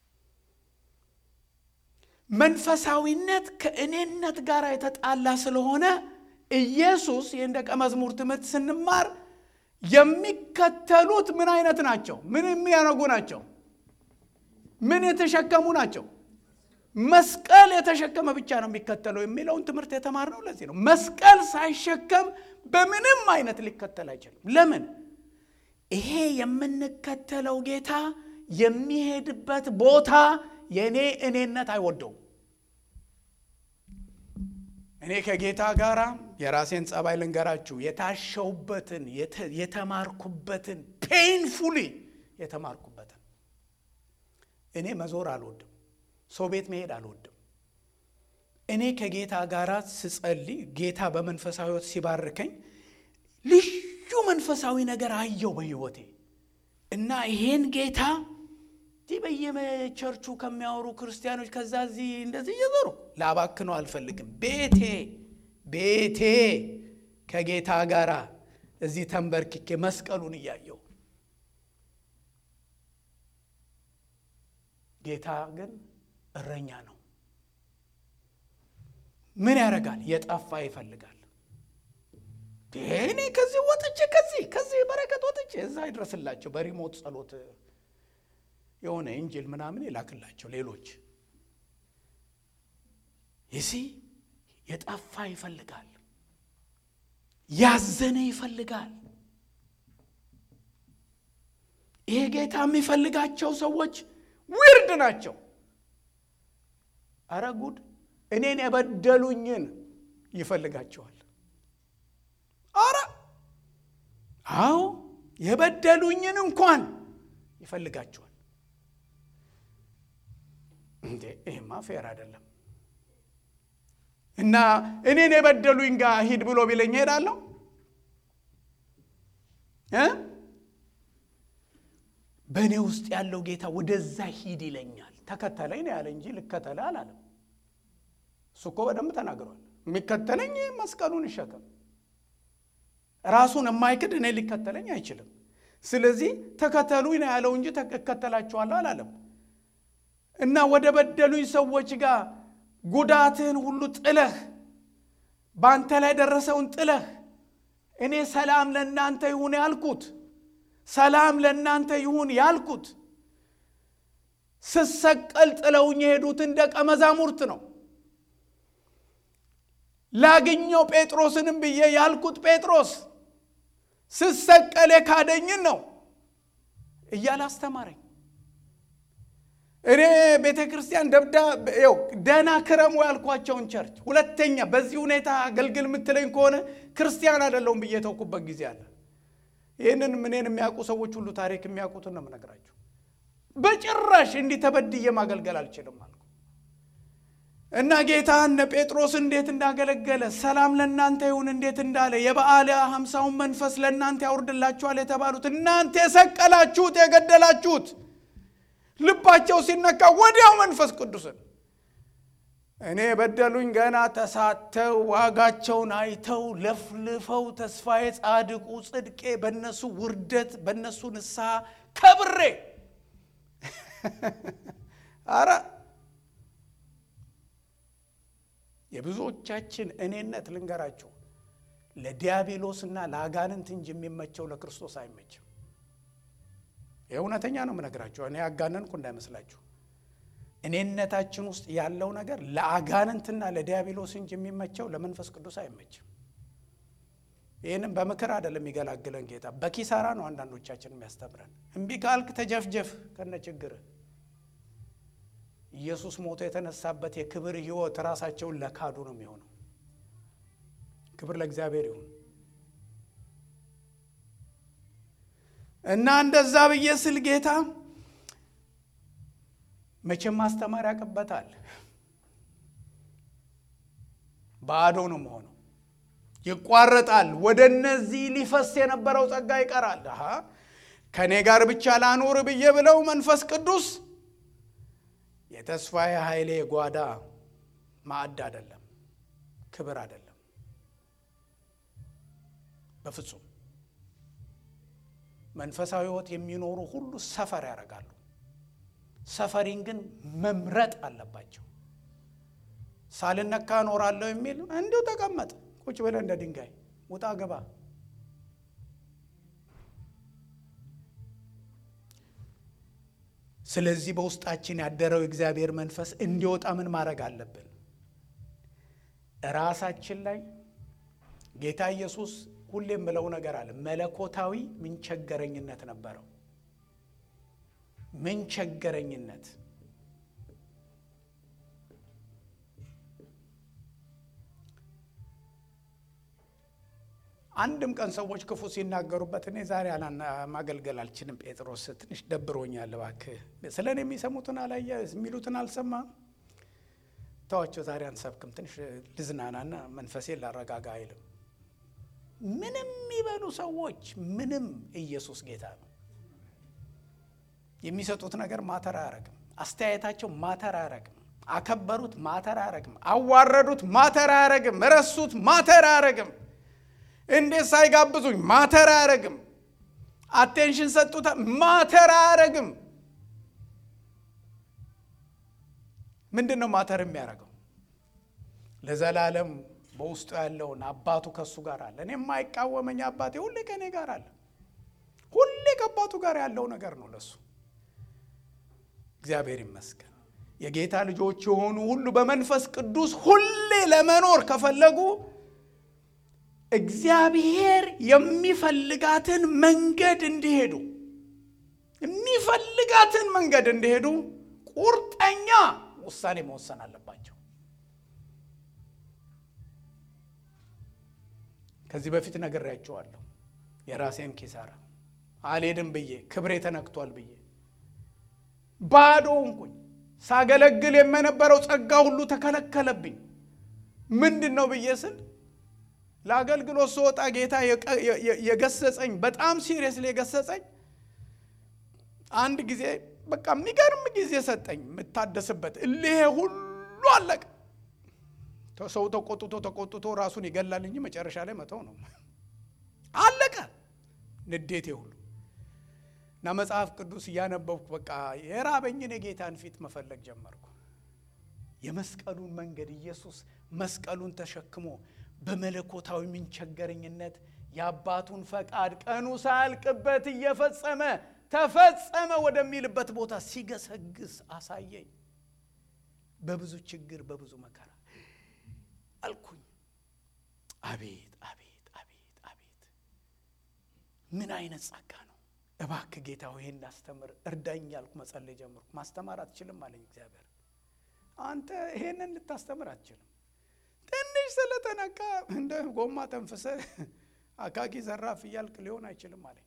[SPEAKER 1] መንፈሳዊነት ከእኔነት ጋር የተጣላ ስለሆነ ኢየሱስ ይህን ደቀ መዝሙር ትምህርት ስንማር የሚከተሉት ምን አይነት ናቸው? ምን የሚያደርጉ ናቸው? ምን የተሸከሙ ናቸው? መስቀል የተሸከመ ብቻ ነው የሚከተለው የሚለውን ትምህርት የተማርነው ለዚህ ነው። መስቀል ሳይሸከም በምንም አይነት ሊከተል አይችልም። ለምን? ይሄ የምንከተለው ጌታ የሚሄድበት ቦታ የእኔ እኔነት አይወደውም። እኔ ከጌታ ጋር የራሴን ጸባይ ልንገራችሁ። የታሸውበትን የተማርኩበትን ፔንፉሊ የተማርኩበትን እኔ መዞር አልወድም። ሰው ቤት መሄድ አልወድም። እኔ ከጌታ ጋር ስጸልይ ጌታ በመንፈሳዊ ሕይወት ሲባርከኝ ልዩ መንፈሳዊ ነገር አየው በሕይወቴ እና ይሄን ጌታ እዚህ በየቸርቹ ከሚያወሩ ክርስቲያኖች ከዛ እዚህ እንደዚህ እየዞሩ ላባክነው አልፈልግም። ቤቴ ቤቴ ከጌታ ጋር እዚህ ተንበርክኬ መስቀሉን እያየው ጌታ ግን እረኛ ነው። ምን ያደርጋል? የጠፋ ይፈልጋል። እኔ ከዚህ ወጥቼ ከዚህ ከዚህ በረከት ወጥቼ እዛ ይድረስላቸው በሪሞት ጸሎት የሆነ እንጅል ምናምን ይላክላቸው ሌሎች ይሲ የጠፋ ይፈልጋል። ያዘነ ይፈልጋል። ይሄ ጌታ የሚፈልጋቸው ሰዎች ዊርድ ናቸው። አረ ጉድ! እኔን የበደሉኝን ይፈልጋቸዋል። አረ አዎ፣ የበደሉኝን እንኳን ይፈልጋቸዋል። እንዴ ይህማ ፌር አይደለም። እና እኔን የበደሉኝ ጋር ሂድ ብሎ ቢለኝ እሄዳለሁ እ በእኔ ውስጥ ያለው ጌታ ወደዛ ሂድ ይለኛል። ተከተለኝ ነው ያለ እንጂ ልከተለ አላለም። እሱ እኮ በደንብ ተናግሯል። የሚከተለኝ መስቀሉን ይሸከም። ራሱን የማይክድ እኔ ሊከተለኝ አይችልም። ስለዚህ ተከተሉኝ ነው ያለው እንጂ እከተላችኋለሁ አላለም። እና ወደ በደሉኝ ሰዎች ጋር ጉዳትህን ሁሉ ጥለህ በአንተ ላይ ደረሰውን ጥለህ እኔ ሰላም ለእናንተ ይሁን ያልኩት ሰላም ለእናንተ ይሁን ያልኩት ስሰቀል ጥለውኝ የሄዱትን ደቀ መዛሙርት ነው። ላግኘው ጴጥሮስንም ብዬ ያልኩት ጴጥሮስ ስሰቀል የካደኝን ነው እያለ አስተማረኝ። እኔ ቤተ ክርስቲያን ደብዳ ው ደህና ክረሙ ያልኳቸውን ቸርች ሁለተኛ በዚህ ሁኔታ አገልግል የምትለኝ ከሆነ ክርስቲያን አይደለሁም ብዬ ተውኩበት ጊዜ አለ። ይህንን እኔን የሚያውቁ ሰዎች ሁሉ ታሪክ የሚያውቁትን ነው የምነግራቸው። በጭራሽ እንዲህ ተበድዬ ማገልገል አልችልም አልኩ እና ጌታ እነ ጴጥሮስ እንዴት እንዳገለገለ ሰላም ለእናንተ ይሁን እንዴት እንዳለ የበዓለ ሀምሳውን መንፈስ ለእናንተ ያውርድላችኋል የተባሉት እናንተ የሰቀላችሁት የገደላችሁት ልባቸው ሲነካ ወዲያው መንፈስ ቅዱስን እኔ የበደሉኝ ገና ተሳተው ዋጋቸውን አይተው ለፍልፈው ተስፋዬ ጻድቁ ጽድቄ በእነሱ ውርደት በእነሱ ንስሐ ከብሬ አረ የብዙዎቻችን እኔነት ልንገራችሁ ለዲያብሎስና ለአጋንንት እንጂ የሚመቸው ለክርስቶስ አይመችም። የእውነተኛ ነው የምነግራችሁ። እኔ ያጋነንኩ እንዳይመስላችሁ። እኔነታችን ውስጥ ያለው ነገር ለአጋንንትና ለዲያብሎስ እንጂ የሚመቸው ለመንፈስ ቅዱስ አይመችም። ይህንም በምክር አይደለም የሚገላግለን ጌታ፣ በኪሳራ ነው አንዳንዶቻችን የሚያስተምረን። እምቢ ካልክ ተጀፍጀፍ ከነ ችግር ኢየሱስ ሞቶ የተነሳበት የክብር ሕይወት ራሳቸውን ለካዱ ነው የሚሆነው። ክብር ለእግዚአብሔር ይሁን እና እንደዛ ብዬ ስል ጌታ መቼም ማስተማር ያቅበታል። ባዶ ነው መሆነው፣ ይቋረጣል። ወደ እነዚህ ሊፈስ የነበረው ጸጋ ይቀራል። አሃ ከእኔ ጋር ብቻ ላኑር ብዬ ብለው መንፈስ ቅዱስ የተስፋዬ ኃይሌ ጓዳ ማዕድ አይደለም፣ ክብር አይደለም፣ በፍጹም መንፈሳዊ ሕይወት የሚኖሩ ሁሉ ሰፈር ያደርጋሉ። ሰፈሪን ግን መምረጥ አለባቸው። ሳልነካ እኖራለሁ የሚል እንዲሁ ተቀመጥ ቁጭ ብለህ እንደ ድንጋይ ውጣ ገባ። ስለዚህ በውስጣችን ያደረው የእግዚአብሔር መንፈስ እንዲወጣ ምን ማድረግ አለብን? ራሳችን ላይ ጌታ ኢየሱስ ሁሌም ብለው ነገር አለ። መለኮታዊ ምንቸገረኝነት ነበረው። ምንቸገረኝነት አንድም ቀን ሰዎች ክፉ ሲናገሩበት እኔ ዛሬ ማገልገል አልችልም፣ ጴጥሮስ ትንሽ ደብሮኛል፣ እባክህ ስለ እኔ የሚሰሙትን አላየ የሚሉትን አልሰማም፣ ተዋቸው፣ ዛሬ አንሰብክም፣ ትንሽ ልዝናናና መንፈሴን ላረጋጋ አይልም። ምንም የሚበሉ ሰዎች ምንም፣ ኢየሱስ ጌታ ነው። የሚሰጡት ነገር ማተር አያረግም። አስተያየታቸው ማተር አያረግም። አከበሩት ማተር አያረግም። አዋረዱት ማተር አያረግም። ረሱት ማተር አያረግም። እንዴት ሳይጋብዙኝ ማተር አያረግም። አቴንሽን ሰጡታ ማተር አያረግም። ምንድን ነው ማተር የሚያደርገው? ለዘላለም በውስጡ ያለውን አባቱ ከሱ ጋር አለ። እኔ የማይቃወመኝ አባቴ ሁሌ ከእኔ ጋር አለ። ሁሌ ከአባቱ ጋር ያለው ነገር ነው ለሱ። እግዚአብሔር ይመስገን። የጌታ ልጆች የሆኑ ሁሉ በመንፈስ ቅዱስ ሁሌ ለመኖር ከፈለጉ እግዚአብሔር የሚፈልጋትን መንገድ እንዲሄዱ የሚፈልጋትን መንገድ እንዲሄዱ ቁርጠኛ ውሳኔ መወሰን አለባቸው። ከዚህ በፊት ነግሬያቸዋለሁ። የራሴን ኪሳራ አልሄድም ብዬ ክብሬ ተነክቷል ብዬ ባዶ ሆንኩኝ። ሳገለግል የመነበረው ጸጋ ሁሉ ተከለከለብኝ። ምንድን ነው ብዬ ስል ለአገልግሎት ስወጣ ጌታ የገሰጸኝ በጣም ሲሪየስሊ የገሰጸኝ አንድ ጊዜ በቃ የሚገርም ጊዜ ሰጠኝ የምታደስበት። እልሄ ሁሉ አለቀ። ሰው ተቆጥቶ ተቆጥቶ ራሱን ይገላል እንጂ መጨረሻ ላይ መተው ነው። አለቀ ንዴቴ ሁሉ እና መጽሐፍ ቅዱስ እያነበብኩ በቃ የራበኝን የጌታን ፊት መፈለግ ጀመርኩ። የመስቀሉን መንገድ ኢየሱስ መስቀሉን ተሸክሞ በመለኮታዊ ምንቸገረኝነት የአባቱን ፈቃድ ቀኑ ሳያልቅበት እየፈጸመ ተፈጸመ ወደሚልበት ቦታ ሲገሰግስ አሳየኝ። በብዙ ችግር በብዙ መከራ አልኩኝ። አቤት አቤት አቤት አቤት ምን አይነት ጸጋ ነው! እባክህ ጌታ ሆይ እንዳስተምር እርዳኝ ያልኩ መጸለይ ጀምርኩ። ማስተማር አትችልም አለኝ እግዚአብሔር። አንተ ይሄንን ልታስተምር አትችልም። ትንሽ ስለተነካ እንደ ጎማ ተንፍሰ አካኪ ዘራፍ እያልክ ሊሆን አይችልም አለኝ።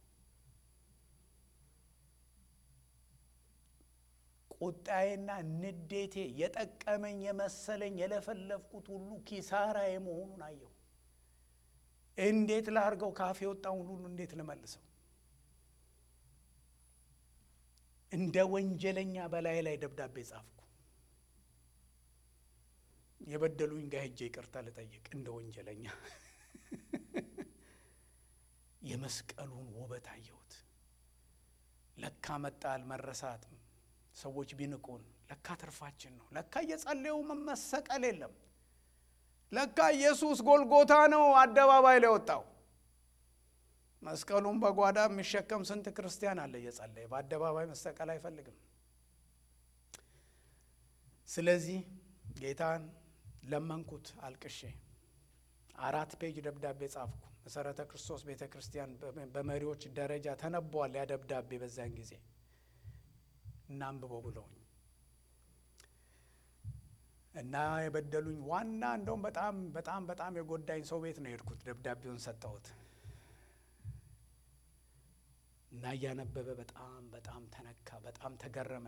[SPEAKER 1] ቁጣዬና ንዴቴ የጠቀመኝ የመሰለኝ የለፈለፍኩት ሁሉ ኪሳራዬ መሆኑን አየሁ። እንዴት ላርገው? ካፌ የወጣውን ሁሉ እንዴት ልመልሰው? እንደ ወንጀለኛ በላይ ላይ ደብዳቤ ጻፍኩ። የበደሉኝ ጋር ሄጄ ይቅርታ ልጠይቅ እንደ ወንጀለኛ። የመስቀሉን ውበት አየሁት። ለካ መጣል መረሳት ሰዎች ቢንቁን ለካ ትርፋችን ነው። ለካ እየጸለዩ መሰቀል የለም። ለካ ኢየሱስ ጎልጎታ ነው አደባባይ ላይ ወጣው። መስቀሉን በጓዳ የሚሸከም ስንት ክርስቲያን አለ እየጸለየ በአደባባይ መሰቀል አይፈልግም። ስለዚህ ጌታን ለመንኩት አልቅሼ አራት ፔጅ ደብዳቤ ጻፍኩ። መሰረተ ክርስቶስ ቤተ ክርስቲያን በመሪዎች ደረጃ ተነቧል ያ ደብዳቤ በዚያን ጊዜ እና አንብበው ብለውኝ እና የበደሉኝ ዋና እንደውም በጣም በጣም በጣም የጎዳኝ ሰው ቤት ነው የሄድኩት። ደብዳቤውን ሰጠሁት እና እያነበበ በጣም በጣም ተነካ፣ በጣም ተገረመ።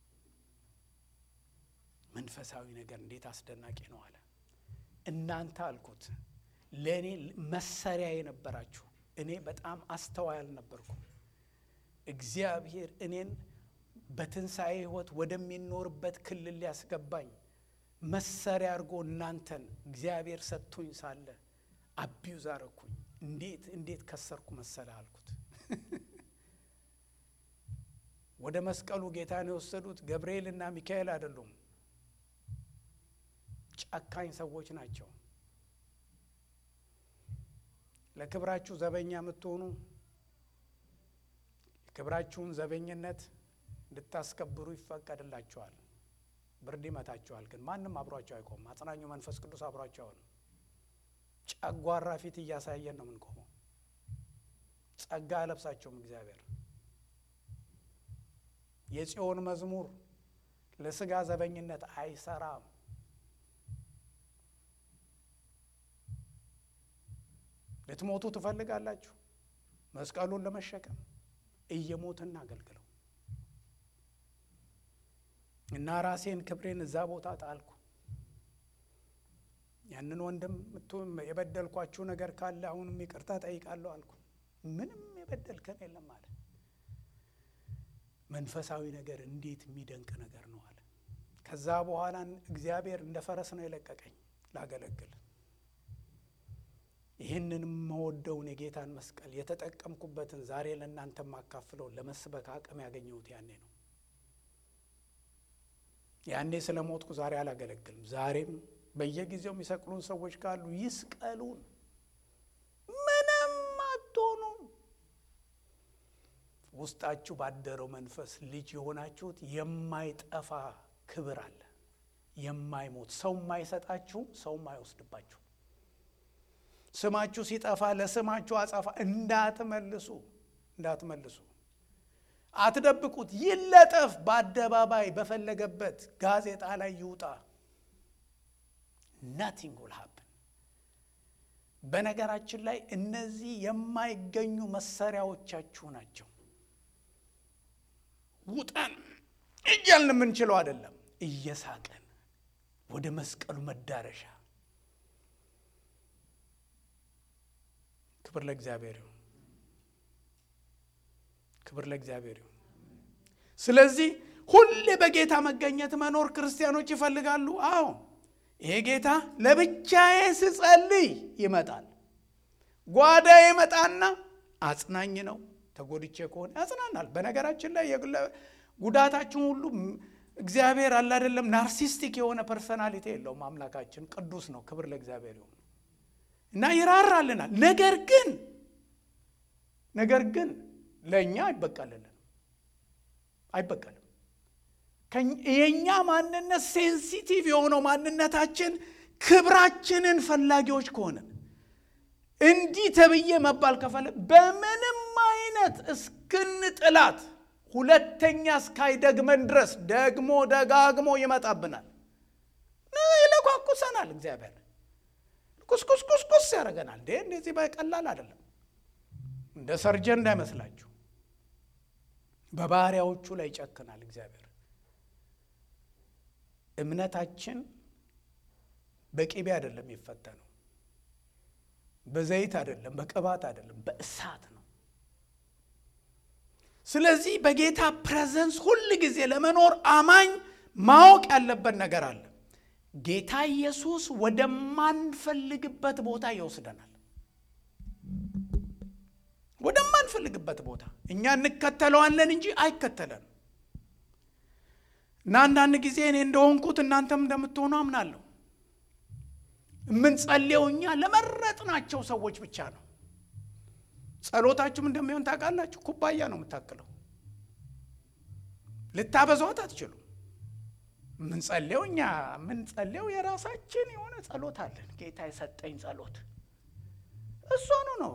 [SPEAKER 1] መንፈሳዊ ነገር እንዴት አስደናቂ ነው አለ። እናንተ አልኩት ለእኔ መሰሪያ የነበራችሁ እኔ በጣም አስተዋይ አልነበርኩም። እግዚአብሔር እኔን በትንሣኤ ሕይወት ወደሚኖርበት ክልል ሊያስገባኝ መሰሪያ አድርጎ እናንተን እግዚአብሔር ሰጥቶኝ ሳለ አቢዩዝ አረኩኝ። እንዴት እንዴት ከሰርኩ መሰለ አልኩት። ወደ መስቀሉ ጌታን የወሰዱት ገብርኤልና ሚካኤል አይደሉም፣ ጨካኝ ሰዎች ናቸው። ለክብራችሁ ዘበኛ የምትሆኑ የክብራችሁን ዘበኝነት እንድታስከብሩ ይፈቀድላችኋል። ብርድ ይመታችኋል፣ ግን ማንም አብሯቸው አይቆም። አጽናኙ መንፈስ ቅዱስ አብሯቸው አይሆንም። ጨጓራ ፊት እያሳየን ነው የምንቆመው። ጸጋ አለብሳቸውም እግዚአብሔር የጽዮን መዝሙር ለስጋ ዘበኝነት አይሰራም። ልትሞቱ ትፈልጋላችሁ? መስቀሉን ለመሸከም እየሞትን አገልግለው እና ራሴን ክብሬን እዛ ቦታ ጣልኩ። ያንን ወንድም የበደልኳችሁ ነገር ካለ አሁንም ይቅርታ ጠይቃለሁ አልኩ። ምንም የበደልከን የለም አለ። መንፈሳዊ ነገር እንዴት የሚደንቅ ነገር ነው አለ። ከዛ በኋላ እግዚአብሔር እንደ ፈረስ ነው የለቀቀኝ ላገለግል። ይህንን የምወደውን የጌታን መስቀል የተጠቀምኩበትን ዛሬ ለእናንተ የማካፍለውን ለመስበክ አቅም ያገኘሁት ያኔ ነው። ያኔ ስለ ሞትኩ ዛሬ አላገለግልም። ዛሬም በየጊዜው የሚሰቅሉን ሰዎች ካሉ ይስቀሉን፣ ምንም አትሆኑም። ውስጣችሁ ባደረው መንፈስ ልጅ የሆናችሁት የማይጠፋ ክብር አለ። የማይሞት ሰው የማይሰጣችሁ ሰው የማይወስድባችሁ ስማችሁ ሲጠፋ ለስማችሁ አጸፋ እንዳትመልሱ እንዳትመልሱ አትደብቁት። ይለጠፍ፣ በአደባባይ በፈለገበት ጋዜጣ ላይ ይውጣ። ናቲንግ ውል ሀፕን። በነገራችን ላይ እነዚህ የማይገኙ መሳሪያዎቻችሁ ናቸው። ውጠን እያልን የምንችለው አይደለም፣ እየሳቀን ወደ መስቀሉ መዳረሻ። ክብር ለእግዚአብሔር ይሁን። ክብር ለእግዚአብሔር ይሁን። ስለዚህ ሁሌ በጌታ መገኘት መኖር ክርስቲያኖች ይፈልጋሉ። አዎ ይሄ ጌታ ለብቻዬ ስጸልይ ይመጣል። ጓዳ ይመጣና አጽናኝ ነው። ተጎድቼ ከሆነ ያጽናናል። በነገራችን ላይ ጉዳታችን ሁሉ እግዚአብሔር አለ አይደለም፣ ናርሲስቲክ የሆነ ፐርሰናሊቲ የለውም። አምላካችን ቅዱስ ነው። ክብር ለእግዚአብሔር ይሁን እና ይራራልናል። ነገር ግን ነገር ግን ለእኛ አይበቀልልንም፣ አይበቀልም። የእኛ ማንነት ሴንሲቲቭ የሆነው ማንነታችን ክብራችንን ፈላጊዎች ከሆነ እንዲህ ተብዬ መባል ከፈለ በምንም አይነት እስክንጥላት ሁለተኛ እስካይደግመን ድረስ ደግሞ ደጋግሞ ይመጣብናል፣ ይለኳኩሰናል። እግዚአብሔር ኩስኩስኩስኩስ ያደርገናል። እንዴ እንደዚህ በቀላል አይደለም። እንደ ሰርጀን እንዳይመስላችሁ በባሪያዎቹ ላይ ይጨክናል እግዚአብሔር። እምነታችን በቅቤ አይደለም የሚፈተነው፣ በዘይት አይደለም፣ በቅባት አይደለም፣ በእሳት ነው። ስለዚህ በጌታ ፕሬዘንስ ሁል ጊዜ ለመኖር አማኝ ማወቅ ያለበት ነገር አለ። ጌታ ኢየሱስ ወደማንፈልግበት ቦታ ይወስደናል። ወደማንፈልግበት ቦታ እኛ እንከተለዋለን እንጂ አይከተለንም። እና አንዳንድ ጊዜ እኔ እንደሆንኩት እናንተም እንደምትሆኑ አምናለሁ። የምንጸልየው እኛ ለመረጥናቸው ሰዎች ብቻ ነው። ጸሎታችሁም እንደሚሆን ታውቃላችሁ። ኩባያ ነው የምታክለው፣ ልታበዟት አትችሉም። የምንጸልየው እኛ የምንጸልየው የራሳችን የሆነ ጸሎት አለን። ጌታ የሰጠኝ ጸሎት እሷኑ ነው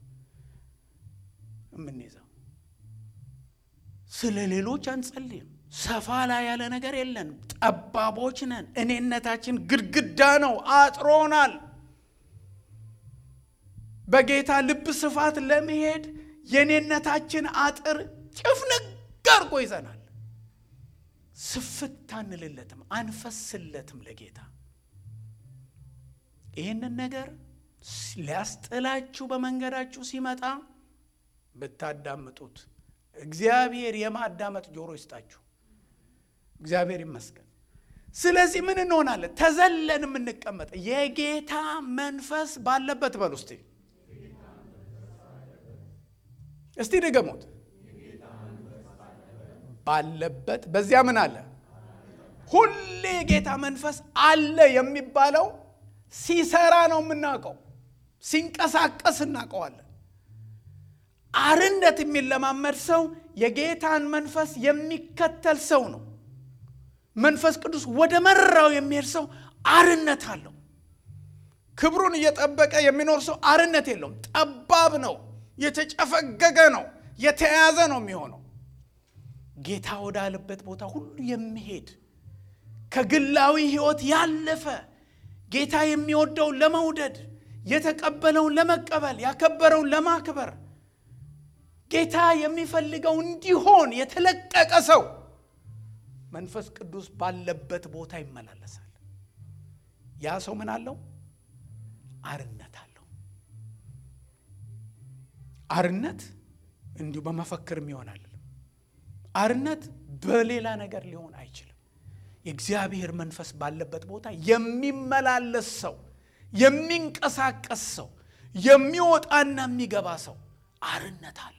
[SPEAKER 1] የምንይዘው። ስለ ሌሎች አንጸልይም። ሰፋ ላይ ያለ ነገር የለንም። ጠባቦች ነን። እኔነታችን ግድግዳ ነው፣ አጥሮናል። በጌታ ልብ ስፋት ለመሄድ የኔነታችን አጥር ጭፍንግ አድርጎ ይዘናል። ስፍት አንልለትም፣ አንፈስለትም ለጌታ ይህንን ነገር ሊያስጥላችሁ በመንገዳችሁ ሲመጣ ብታዳምጡት እግዚአብሔር የማዳመጥ ጆሮ ይስጣችሁ። እግዚአብሔር ይመስገን። ስለዚህ ምን እንሆናለን? ተዘለን የምንቀመጥ የጌታ መንፈስ ባለበት በል ውስጥ እስቲ ድገሙት። ባለበት በዚያ ምን አለ? ሁሌ የጌታ መንፈስ አለ የሚባለው ሲሰራ ነው የምናውቀው። ሲንቀሳቀስ እናውቀዋለን። አርነት የሚለማመድ ሰው የጌታን መንፈስ የሚከተል ሰው ነው። መንፈስ ቅዱስ ወደ መራው የሚሄድ ሰው አርነት አለው። ክብሩን እየጠበቀ የሚኖር ሰው አርነት የለውም። ጠባብ ነው፣ የተጨፈገገ ነው፣ የተያዘ ነው የሚሆነው። ጌታ ወዳለበት ቦታ ሁሉ የሚሄድ ከግላዊ ሕይወት ያለፈ ጌታ የሚወደውን ለመውደድ የተቀበለውን ለመቀበል ያከበረውን ለማክበር ጌታ የሚፈልገው እንዲሆን የተለቀቀ ሰው መንፈስ ቅዱስ ባለበት ቦታ ይመላለሳል። ያ ሰው ምን አለው? አርነት አለው። አርነት እንዲሁ በመፈክርም ይሆናል። አርነት በሌላ ነገር ሊሆን አይችልም። የእግዚአብሔር መንፈስ ባለበት ቦታ የሚመላለስ ሰው፣ የሚንቀሳቀስ ሰው፣ የሚወጣና የሚገባ ሰው አርነት አለው።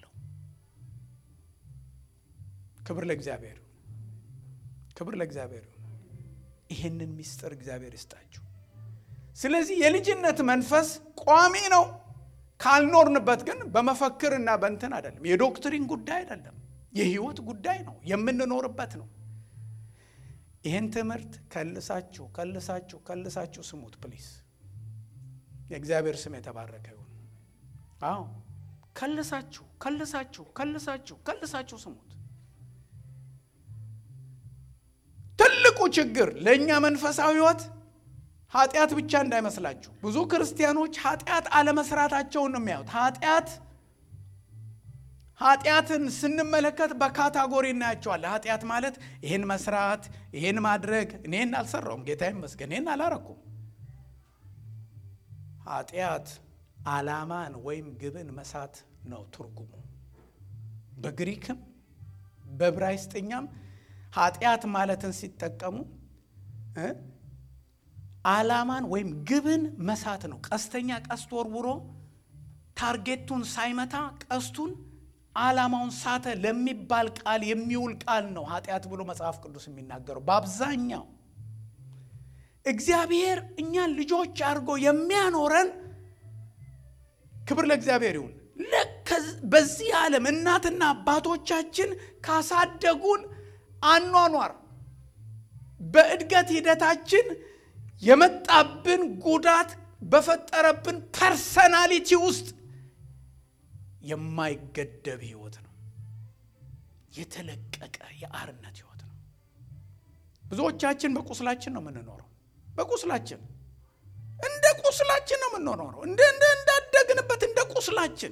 [SPEAKER 1] ክብር ለእግዚአብሔር፣ ክብር ለእግዚአብሔር። ይህንን ምስጢር እግዚአብሔር ይስጣችሁ። ስለዚህ የልጅነት መንፈስ ቋሚ ነው። ካልኖርንበት ግን በመፈክርና በእንትን አይደለም። የዶክትሪን ጉዳይ አይደለም። የህይወት ጉዳይ ነው። የምንኖርበት ነው። ይህን ትምህርት ከልሳችሁ ከልሳችሁ ከልሳችሁ ስሙት ፕሊስ። የእግዚአብሔር ስም የተባረከ ይሁን። አዎ ከልሳችሁ ከልሳችሁ ከልሳችሁ ከልሳችሁ ስሙት። ትልቁ ችግር ለእኛ መንፈሳዊ ሕይወት ኃጢአት ብቻ እንዳይመስላችሁ። ብዙ ክርስቲያኖች ኃጢአት አለመስራታቸውን ነው የሚያዩት። ኃጢአት ኃጢአትን ስንመለከት በካታጎሪ እናያቸዋለን። ኃጢአት ማለት ይህን መስራት፣ ይህን ማድረግ። እኔን አልሰራውም፣ ጌታ ይመስገን፣ ይህን አላረኩም። ኃጢአት ዓላማን ወይም ግብን መሳት ነው ትርጉሙ። በግሪክም በዕብራይስጥኛም ኃጢአት ማለትን ሲጠቀሙ ዓላማን ወይም ግብን መሳት ነው። ቀስተኛ ቀስት ወርውሮ ታርጌቱን ሳይመታ ቀስቱን ዓላማውን ሳተ ለሚባል ቃል የሚውል ቃል ነው ኃጢአት ብሎ መጽሐፍ ቅዱስ የሚናገረው በአብዛኛው። እግዚአብሔር እኛን ልጆች አድርጎ የሚያኖረን ክብር ለእግዚአብሔር ይሁን። በዚህ ዓለም እናትና አባቶቻችን ካሳደጉን አኗኗር በእድገት ሂደታችን የመጣብን ጉዳት በፈጠረብን ፐርሰናሊቲ ውስጥ የማይገደብ ህይወት ነው። የተለቀቀ የአርነት ህይወት ነው። ብዙዎቻችን በቁስላችን ነው የምንኖረው። በቁስላችን እንደ ቁስላችን ነው የምንኖረው። እንደ እንደ እንዳደግንበት እንደ ቁስላችን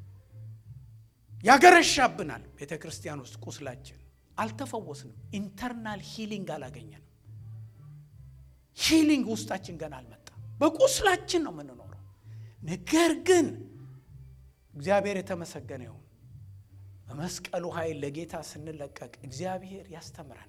[SPEAKER 1] ያገረሻብናል። ቤተ ክርስቲያን ውስጥ ቁስላችን አልተፈወስንም። ኢንተርናል ሂሊንግ አላገኘንም። ሂሊንግ ውስጣችን ገና አልመጣም። በቁስላችን ነው የምንኖረው። ነገር ግን እግዚአብሔር የተመሰገነ ይሁን። በመስቀሉ ኃይል ለጌታ ስንለቀቅ እግዚአብሔር ያስተምረናል።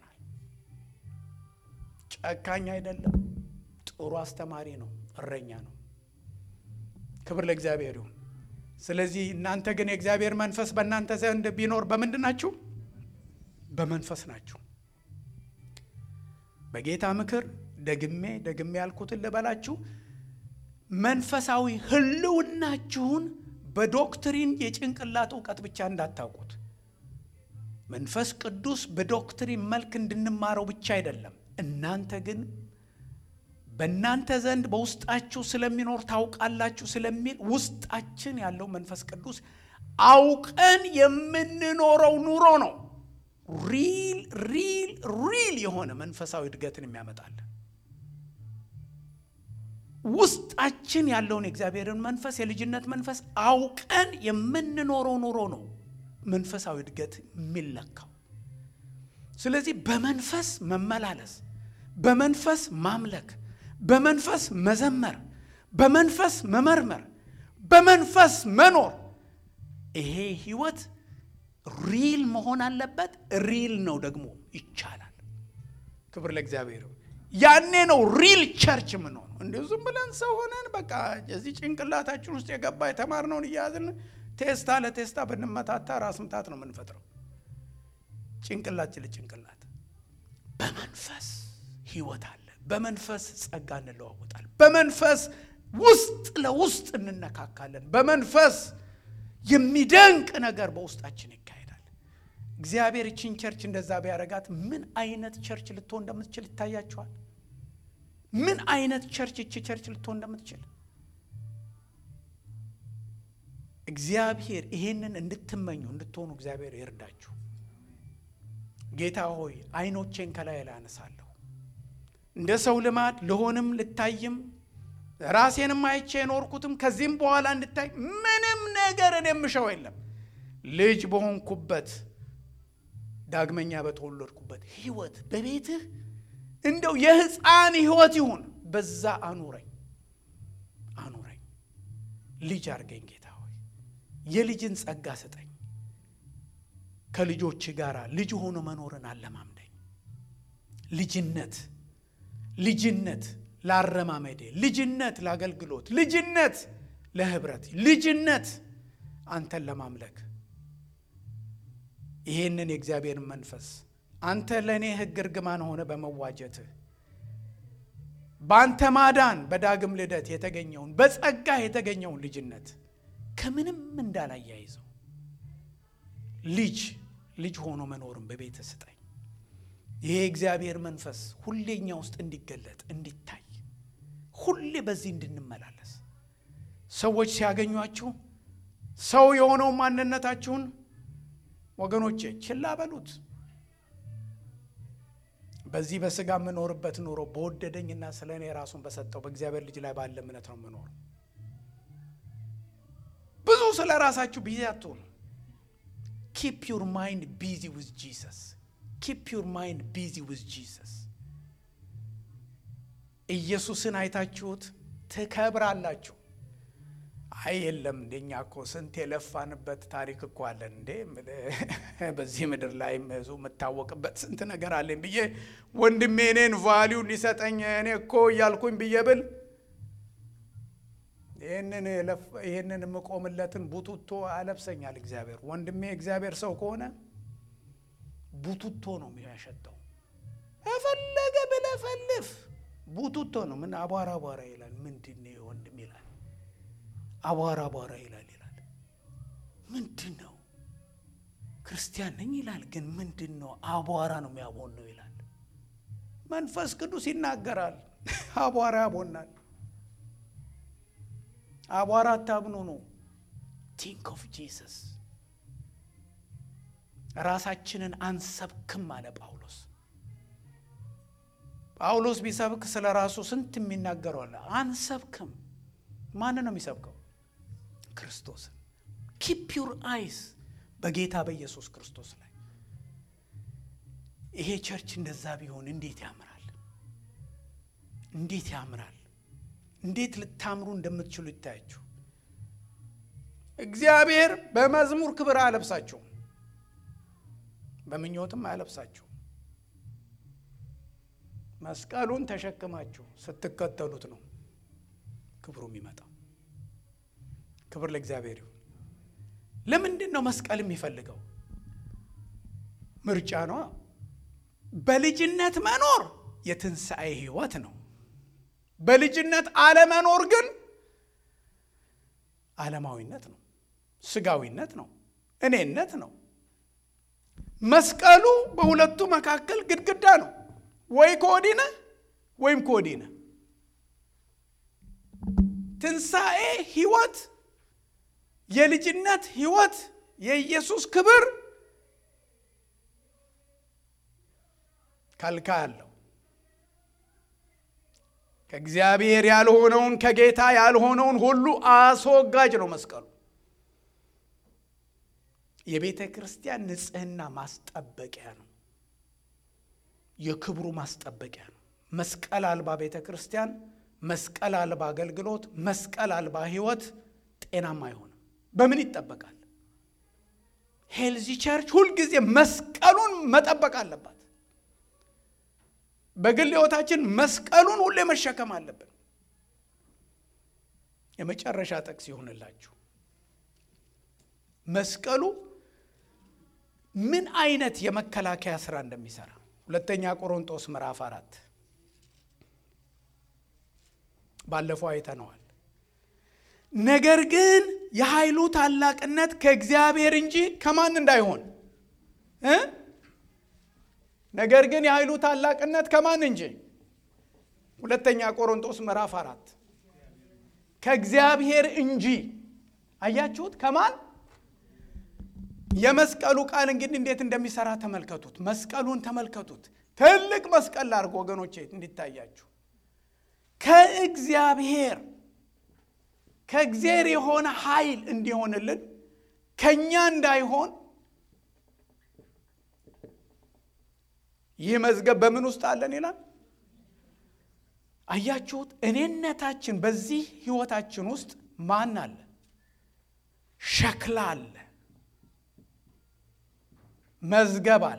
[SPEAKER 1] ጨካኝ አይደለም። ጥሩ አስተማሪ ነው። እረኛ ነው። ክብር ለእግዚአብሔር ይሁን። ስለዚህ እናንተ ግን የእግዚአብሔር መንፈስ በእናንተ ዘንድ ቢኖር በምንድን ናችሁ? በመንፈስ ናችሁ። በጌታ ምክር ደግሜ ደግሜ ያልኩትን ልበላችሁ። መንፈሳዊ ህልውናችሁን በዶክትሪን የጭንቅላት እውቀት ብቻ እንዳታውቁት። መንፈስ ቅዱስ በዶክትሪን መልክ እንድንማረው ብቻ አይደለም። እናንተ ግን በእናንተ ዘንድ በውስጣችሁ ስለሚኖር ታውቃላችሁ ስለሚል ውስጣችን ያለው መንፈስ ቅዱስ አውቀን የምንኖረው ኑሮ ነው። ሪል ሪል ሪል የሆነ መንፈሳዊ እድገትን የሚያመጣልን ውስጣችን ያለውን የእግዚአብሔርን መንፈስ የልጅነት መንፈስ አውቀን የምንኖረው ኑሮ ነው መንፈሳዊ እድገት የሚለካው። ስለዚህ በመንፈስ መመላለስ፣ በመንፈስ ማምለክ፣ በመንፈስ መዘመር፣ በመንፈስ መመርመር፣ በመንፈስ መኖር ይሄ ህይወት ሪል መሆን አለበት። ሪል ነው ደግሞ ይቻላል። ክብር ለእግዚአብሔር። ያኔ ነው ሪል ቸርች የምንሆነው። እንዲሁ ዝም ብለን ሰው ሆነን በቃ እዚህ ጭንቅላታችን ውስጥ የገባ የተማርነውን እያያዝን ቴስታ ለቴስታ ብንመታታ ራስ ምታት ነው የምንፈጥረው። ጭንቅላት ለጭንቅላት በመንፈስ ህይወት አለ። በመንፈስ ጸጋ እንለዋወጣል። በመንፈስ ውስጥ ለውስጥ እንነካካለን። በመንፈስ የሚደንቅ ነገር በውስጣችን ይካሄዳል። እግዚአብሔር ይችን ቸርች እንደዛ ቢያደርጋት ምን አይነት ቸርች ልትሆን እንደምትችል ይታያችኋል። ምን አይነት ቸርች ይቺ ቸርች ልትሆን እንደምትችል እግዚአብሔር ይሄንን እንድትመኙ እንድትሆኑ እግዚአብሔር ይርዳችሁ። ጌታ ሆይ አይኖቼን ከላይ ላይ አነሳለሁ። እንደ ሰው ልማድ ልሆንም ልታይም ራሴንም አይቼ የኖርኩትም ከዚህም በኋላ እንድታይ ምንም ነገር እኔ የምሸው የለም። ልጅ በሆንኩበት ዳግመኛ በተወለድኩበት ህይወት በቤትህ እንደው የህፃን ህይወት ይሁን በዛ አኑረኝ አኑረኝ። ልጅ አድርገኝ ጌታ ሆይ የልጅን ጸጋ ስጠኝ። ከልጆች ጋር ልጅ ሆኖ መኖርን አለማምደኝ። ልጅነት ልጅነት ላረማመዴ፣ ልጅነት ለአገልግሎት፣ ልጅነት ለህብረት፣ ልጅነት አንተን ለማምለክ ይሄንን የእግዚአብሔርን መንፈስ አንተ ለእኔ ሕግ እርግማን ሆነ በመዋጀትህ በአንተ ማዳን በዳግም ልደት የተገኘውን በጸጋ የተገኘውን ልጅነት ከምንም እንዳላያይዘው ልጅ ልጅ ሆኖ መኖርን በቤት ስጠኝ። ይሄ እግዚአብሔር መንፈስ ሁሌ እኛ ውስጥ እንዲገለጥ እንዲታይ፣ ሁሌ በዚህ እንድንመላለስ ሰዎች ሲያገኟችሁ ሰው የሆነው ማንነታችሁን ወገኖቼ ችላ በሉት። በዚህ በስጋ የምኖርበት ኑሮ በወደደኝና ስለ እኔ ራሱን በሰጠው በእግዚአብሔር ልጅ ላይ ባለ እምነት ነው የምኖረው። ብዙ ስለ ራሳችሁ ቢዚ አትሆኑ። ኪፕ ዩር ማይንድ ቢዚ ዊዝ ጂሰስ። ኪፕ ዩር ማይንድ ቢዚ ዊዝ ጂሰስ። ኢየሱስን አይታችሁት ትከብራላችሁ። አይ የለም እንደኛ እኮ ስንት የለፋንበት ታሪክ እኮ አለን እንዴ በዚህ ምድር ላይ ብዙ የምታወቅበት ስንት ነገር አለኝ ብዬ ወንድሜ እኔን ቫሊዩ ሊሰጠኝ እኔ እኮ እያልኩኝ ብዬ ብል ይህንን የምቆምለትን ቡቱቶ አለብሰኛል እግዚአብሔር። ወንድሜ እግዚአብሔር ሰው ከሆነ ቡቱቶ ነው የሚያሸጠው። የፈለገ ብለፈልፍ ቡቱቶ ነው። ምን አቧራ አቧራ ይላል። ምንድን ነው ወንድም ይላል አቧራ አቧራ ይላል ይላል። ምንድን ነው ክርስቲያን ነኝ ይላል፣ ግን ምንድን ነው አቧራ ነው የሚያቦን ነው ይላል። መንፈስ ቅዱስ ይናገራል። አቧራ ያቦናል። አቧራ አታብኑ ነው። ቲንክ ኦፍ ጂሰስ። ራሳችንን አንሰብክም አለ ጳውሎስ። ጳውሎስ ቢሰብክ ስለ ራሱ ስንት የሚናገረው አለ። አንሰብክም። ማን ነው የሚሰብከው? ክርስቶስን። ኪፕ ዩር አይስ በጌታ በኢየሱስ ክርስቶስ ላይ። ይሄ ቸርች እንደዛ ቢሆን እንዴት ያምራል! እንዴት ያምራል! እንዴት ልታምሩ እንደምትችሉ ይታያችሁ። እግዚአብሔር በመዝሙር ክብር አያለብሳችሁም፣ በምኞትም አያለብሳችሁም። መስቀሉን ተሸክማችሁ ስትከተሉት ነው ክብሩ የሚመጣው። ክብር ለእግዚአብሔር ይሁን። ለምንድን ነው መስቀል የሚፈልገው? ምርጫ ነዋ። በልጅነት መኖር የትንሣኤ ሕይወት ነው። በልጅነት አለመኖር ግን ዓለማዊነት ነው፣ ስጋዊነት ነው፣ እኔነት ነው። መስቀሉ በሁለቱ መካከል ግድግዳ ነው። ወይ ከወዲህ ነህ ወይም ከወዲህ ነህ። ትንሣኤ ሕይወት፣ የልጅነት ሕይወት፣ የኢየሱስ ክብር ከልካይ አለው። ከእግዚአብሔር ያልሆነውን ከጌታ ያልሆነውን ሁሉ አስወጋጅ ነው መስቀሉ። የቤተ ክርስቲያን ንጽሕና ማስጠበቂያ ነው። የክብሩ ማስጠበቂያ ነው። መስቀል አልባ ቤተ ክርስቲያን፣ መስቀል አልባ አገልግሎት፣ መስቀል አልባ ሕይወት ጤናማ አይሆንም። በምን ይጠበቃል? ሄልዚ ቸርች ሁልጊዜ መስቀሉን መጠበቅ አለባት። በግል ሕይወታችን መስቀሉን ሁሌ መሸከም አለብን። የመጨረሻ ጥቅስ ይሆንላችሁ። መስቀሉ ምን አይነት የመከላከያ ስራ እንደሚሰራ ሁለተኛ ቆሮንጦስ ምዕራፍ አራት ባለፈው አይተነዋል። ነገር ግን የኃይሉ ታላቅነት ከእግዚአብሔር እንጂ ከማን እንዳይሆን እ ነገር ግን የኃይሉ ታላቅነት ከማን እንጂ ሁለተኛ ቆሮንጦስ ምዕራፍ አራት ከእግዚአብሔር እንጂ። አያችሁት? ከማን የመስቀሉ ቃል እንግዲህ እንዴት እንደሚሰራ ተመልከቱት። መስቀሉን ተመልከቱት። ትልቅ መስቀል ላድርጎ ወገኖቼ እንዲታያችሁ። ከእግዚአብሔር ከእግዚአብሔር የሆነ ኃይል እንዲሆንልን ከእኛ እንዳይሆን ይህ መዝገብ በምን ውስጥ አለን ይላል። አያችሁት? እኔነታችን በዚህ ህይወታችን ውስጥ ማን አለ? ሸክላ አለ፣ መዝገብ አለ።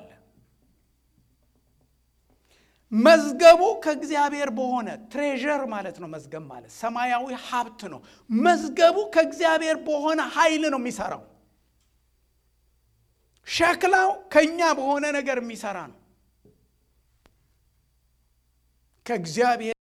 [SPEAKER 1] መዝገቡ ከእግዚአብሔር በሆነ ትሬዠር ማለት ነው። መዝገብ ማለት ሰማያዊ ሀብት ነው። መዝገቡ ከእግዚአብሔር በሆነ ኃይል ነው የሚሰራው። ሸክላው ከእኛ በሆነ ነገር የሚሰራ ነው። ከእግዚአብሔር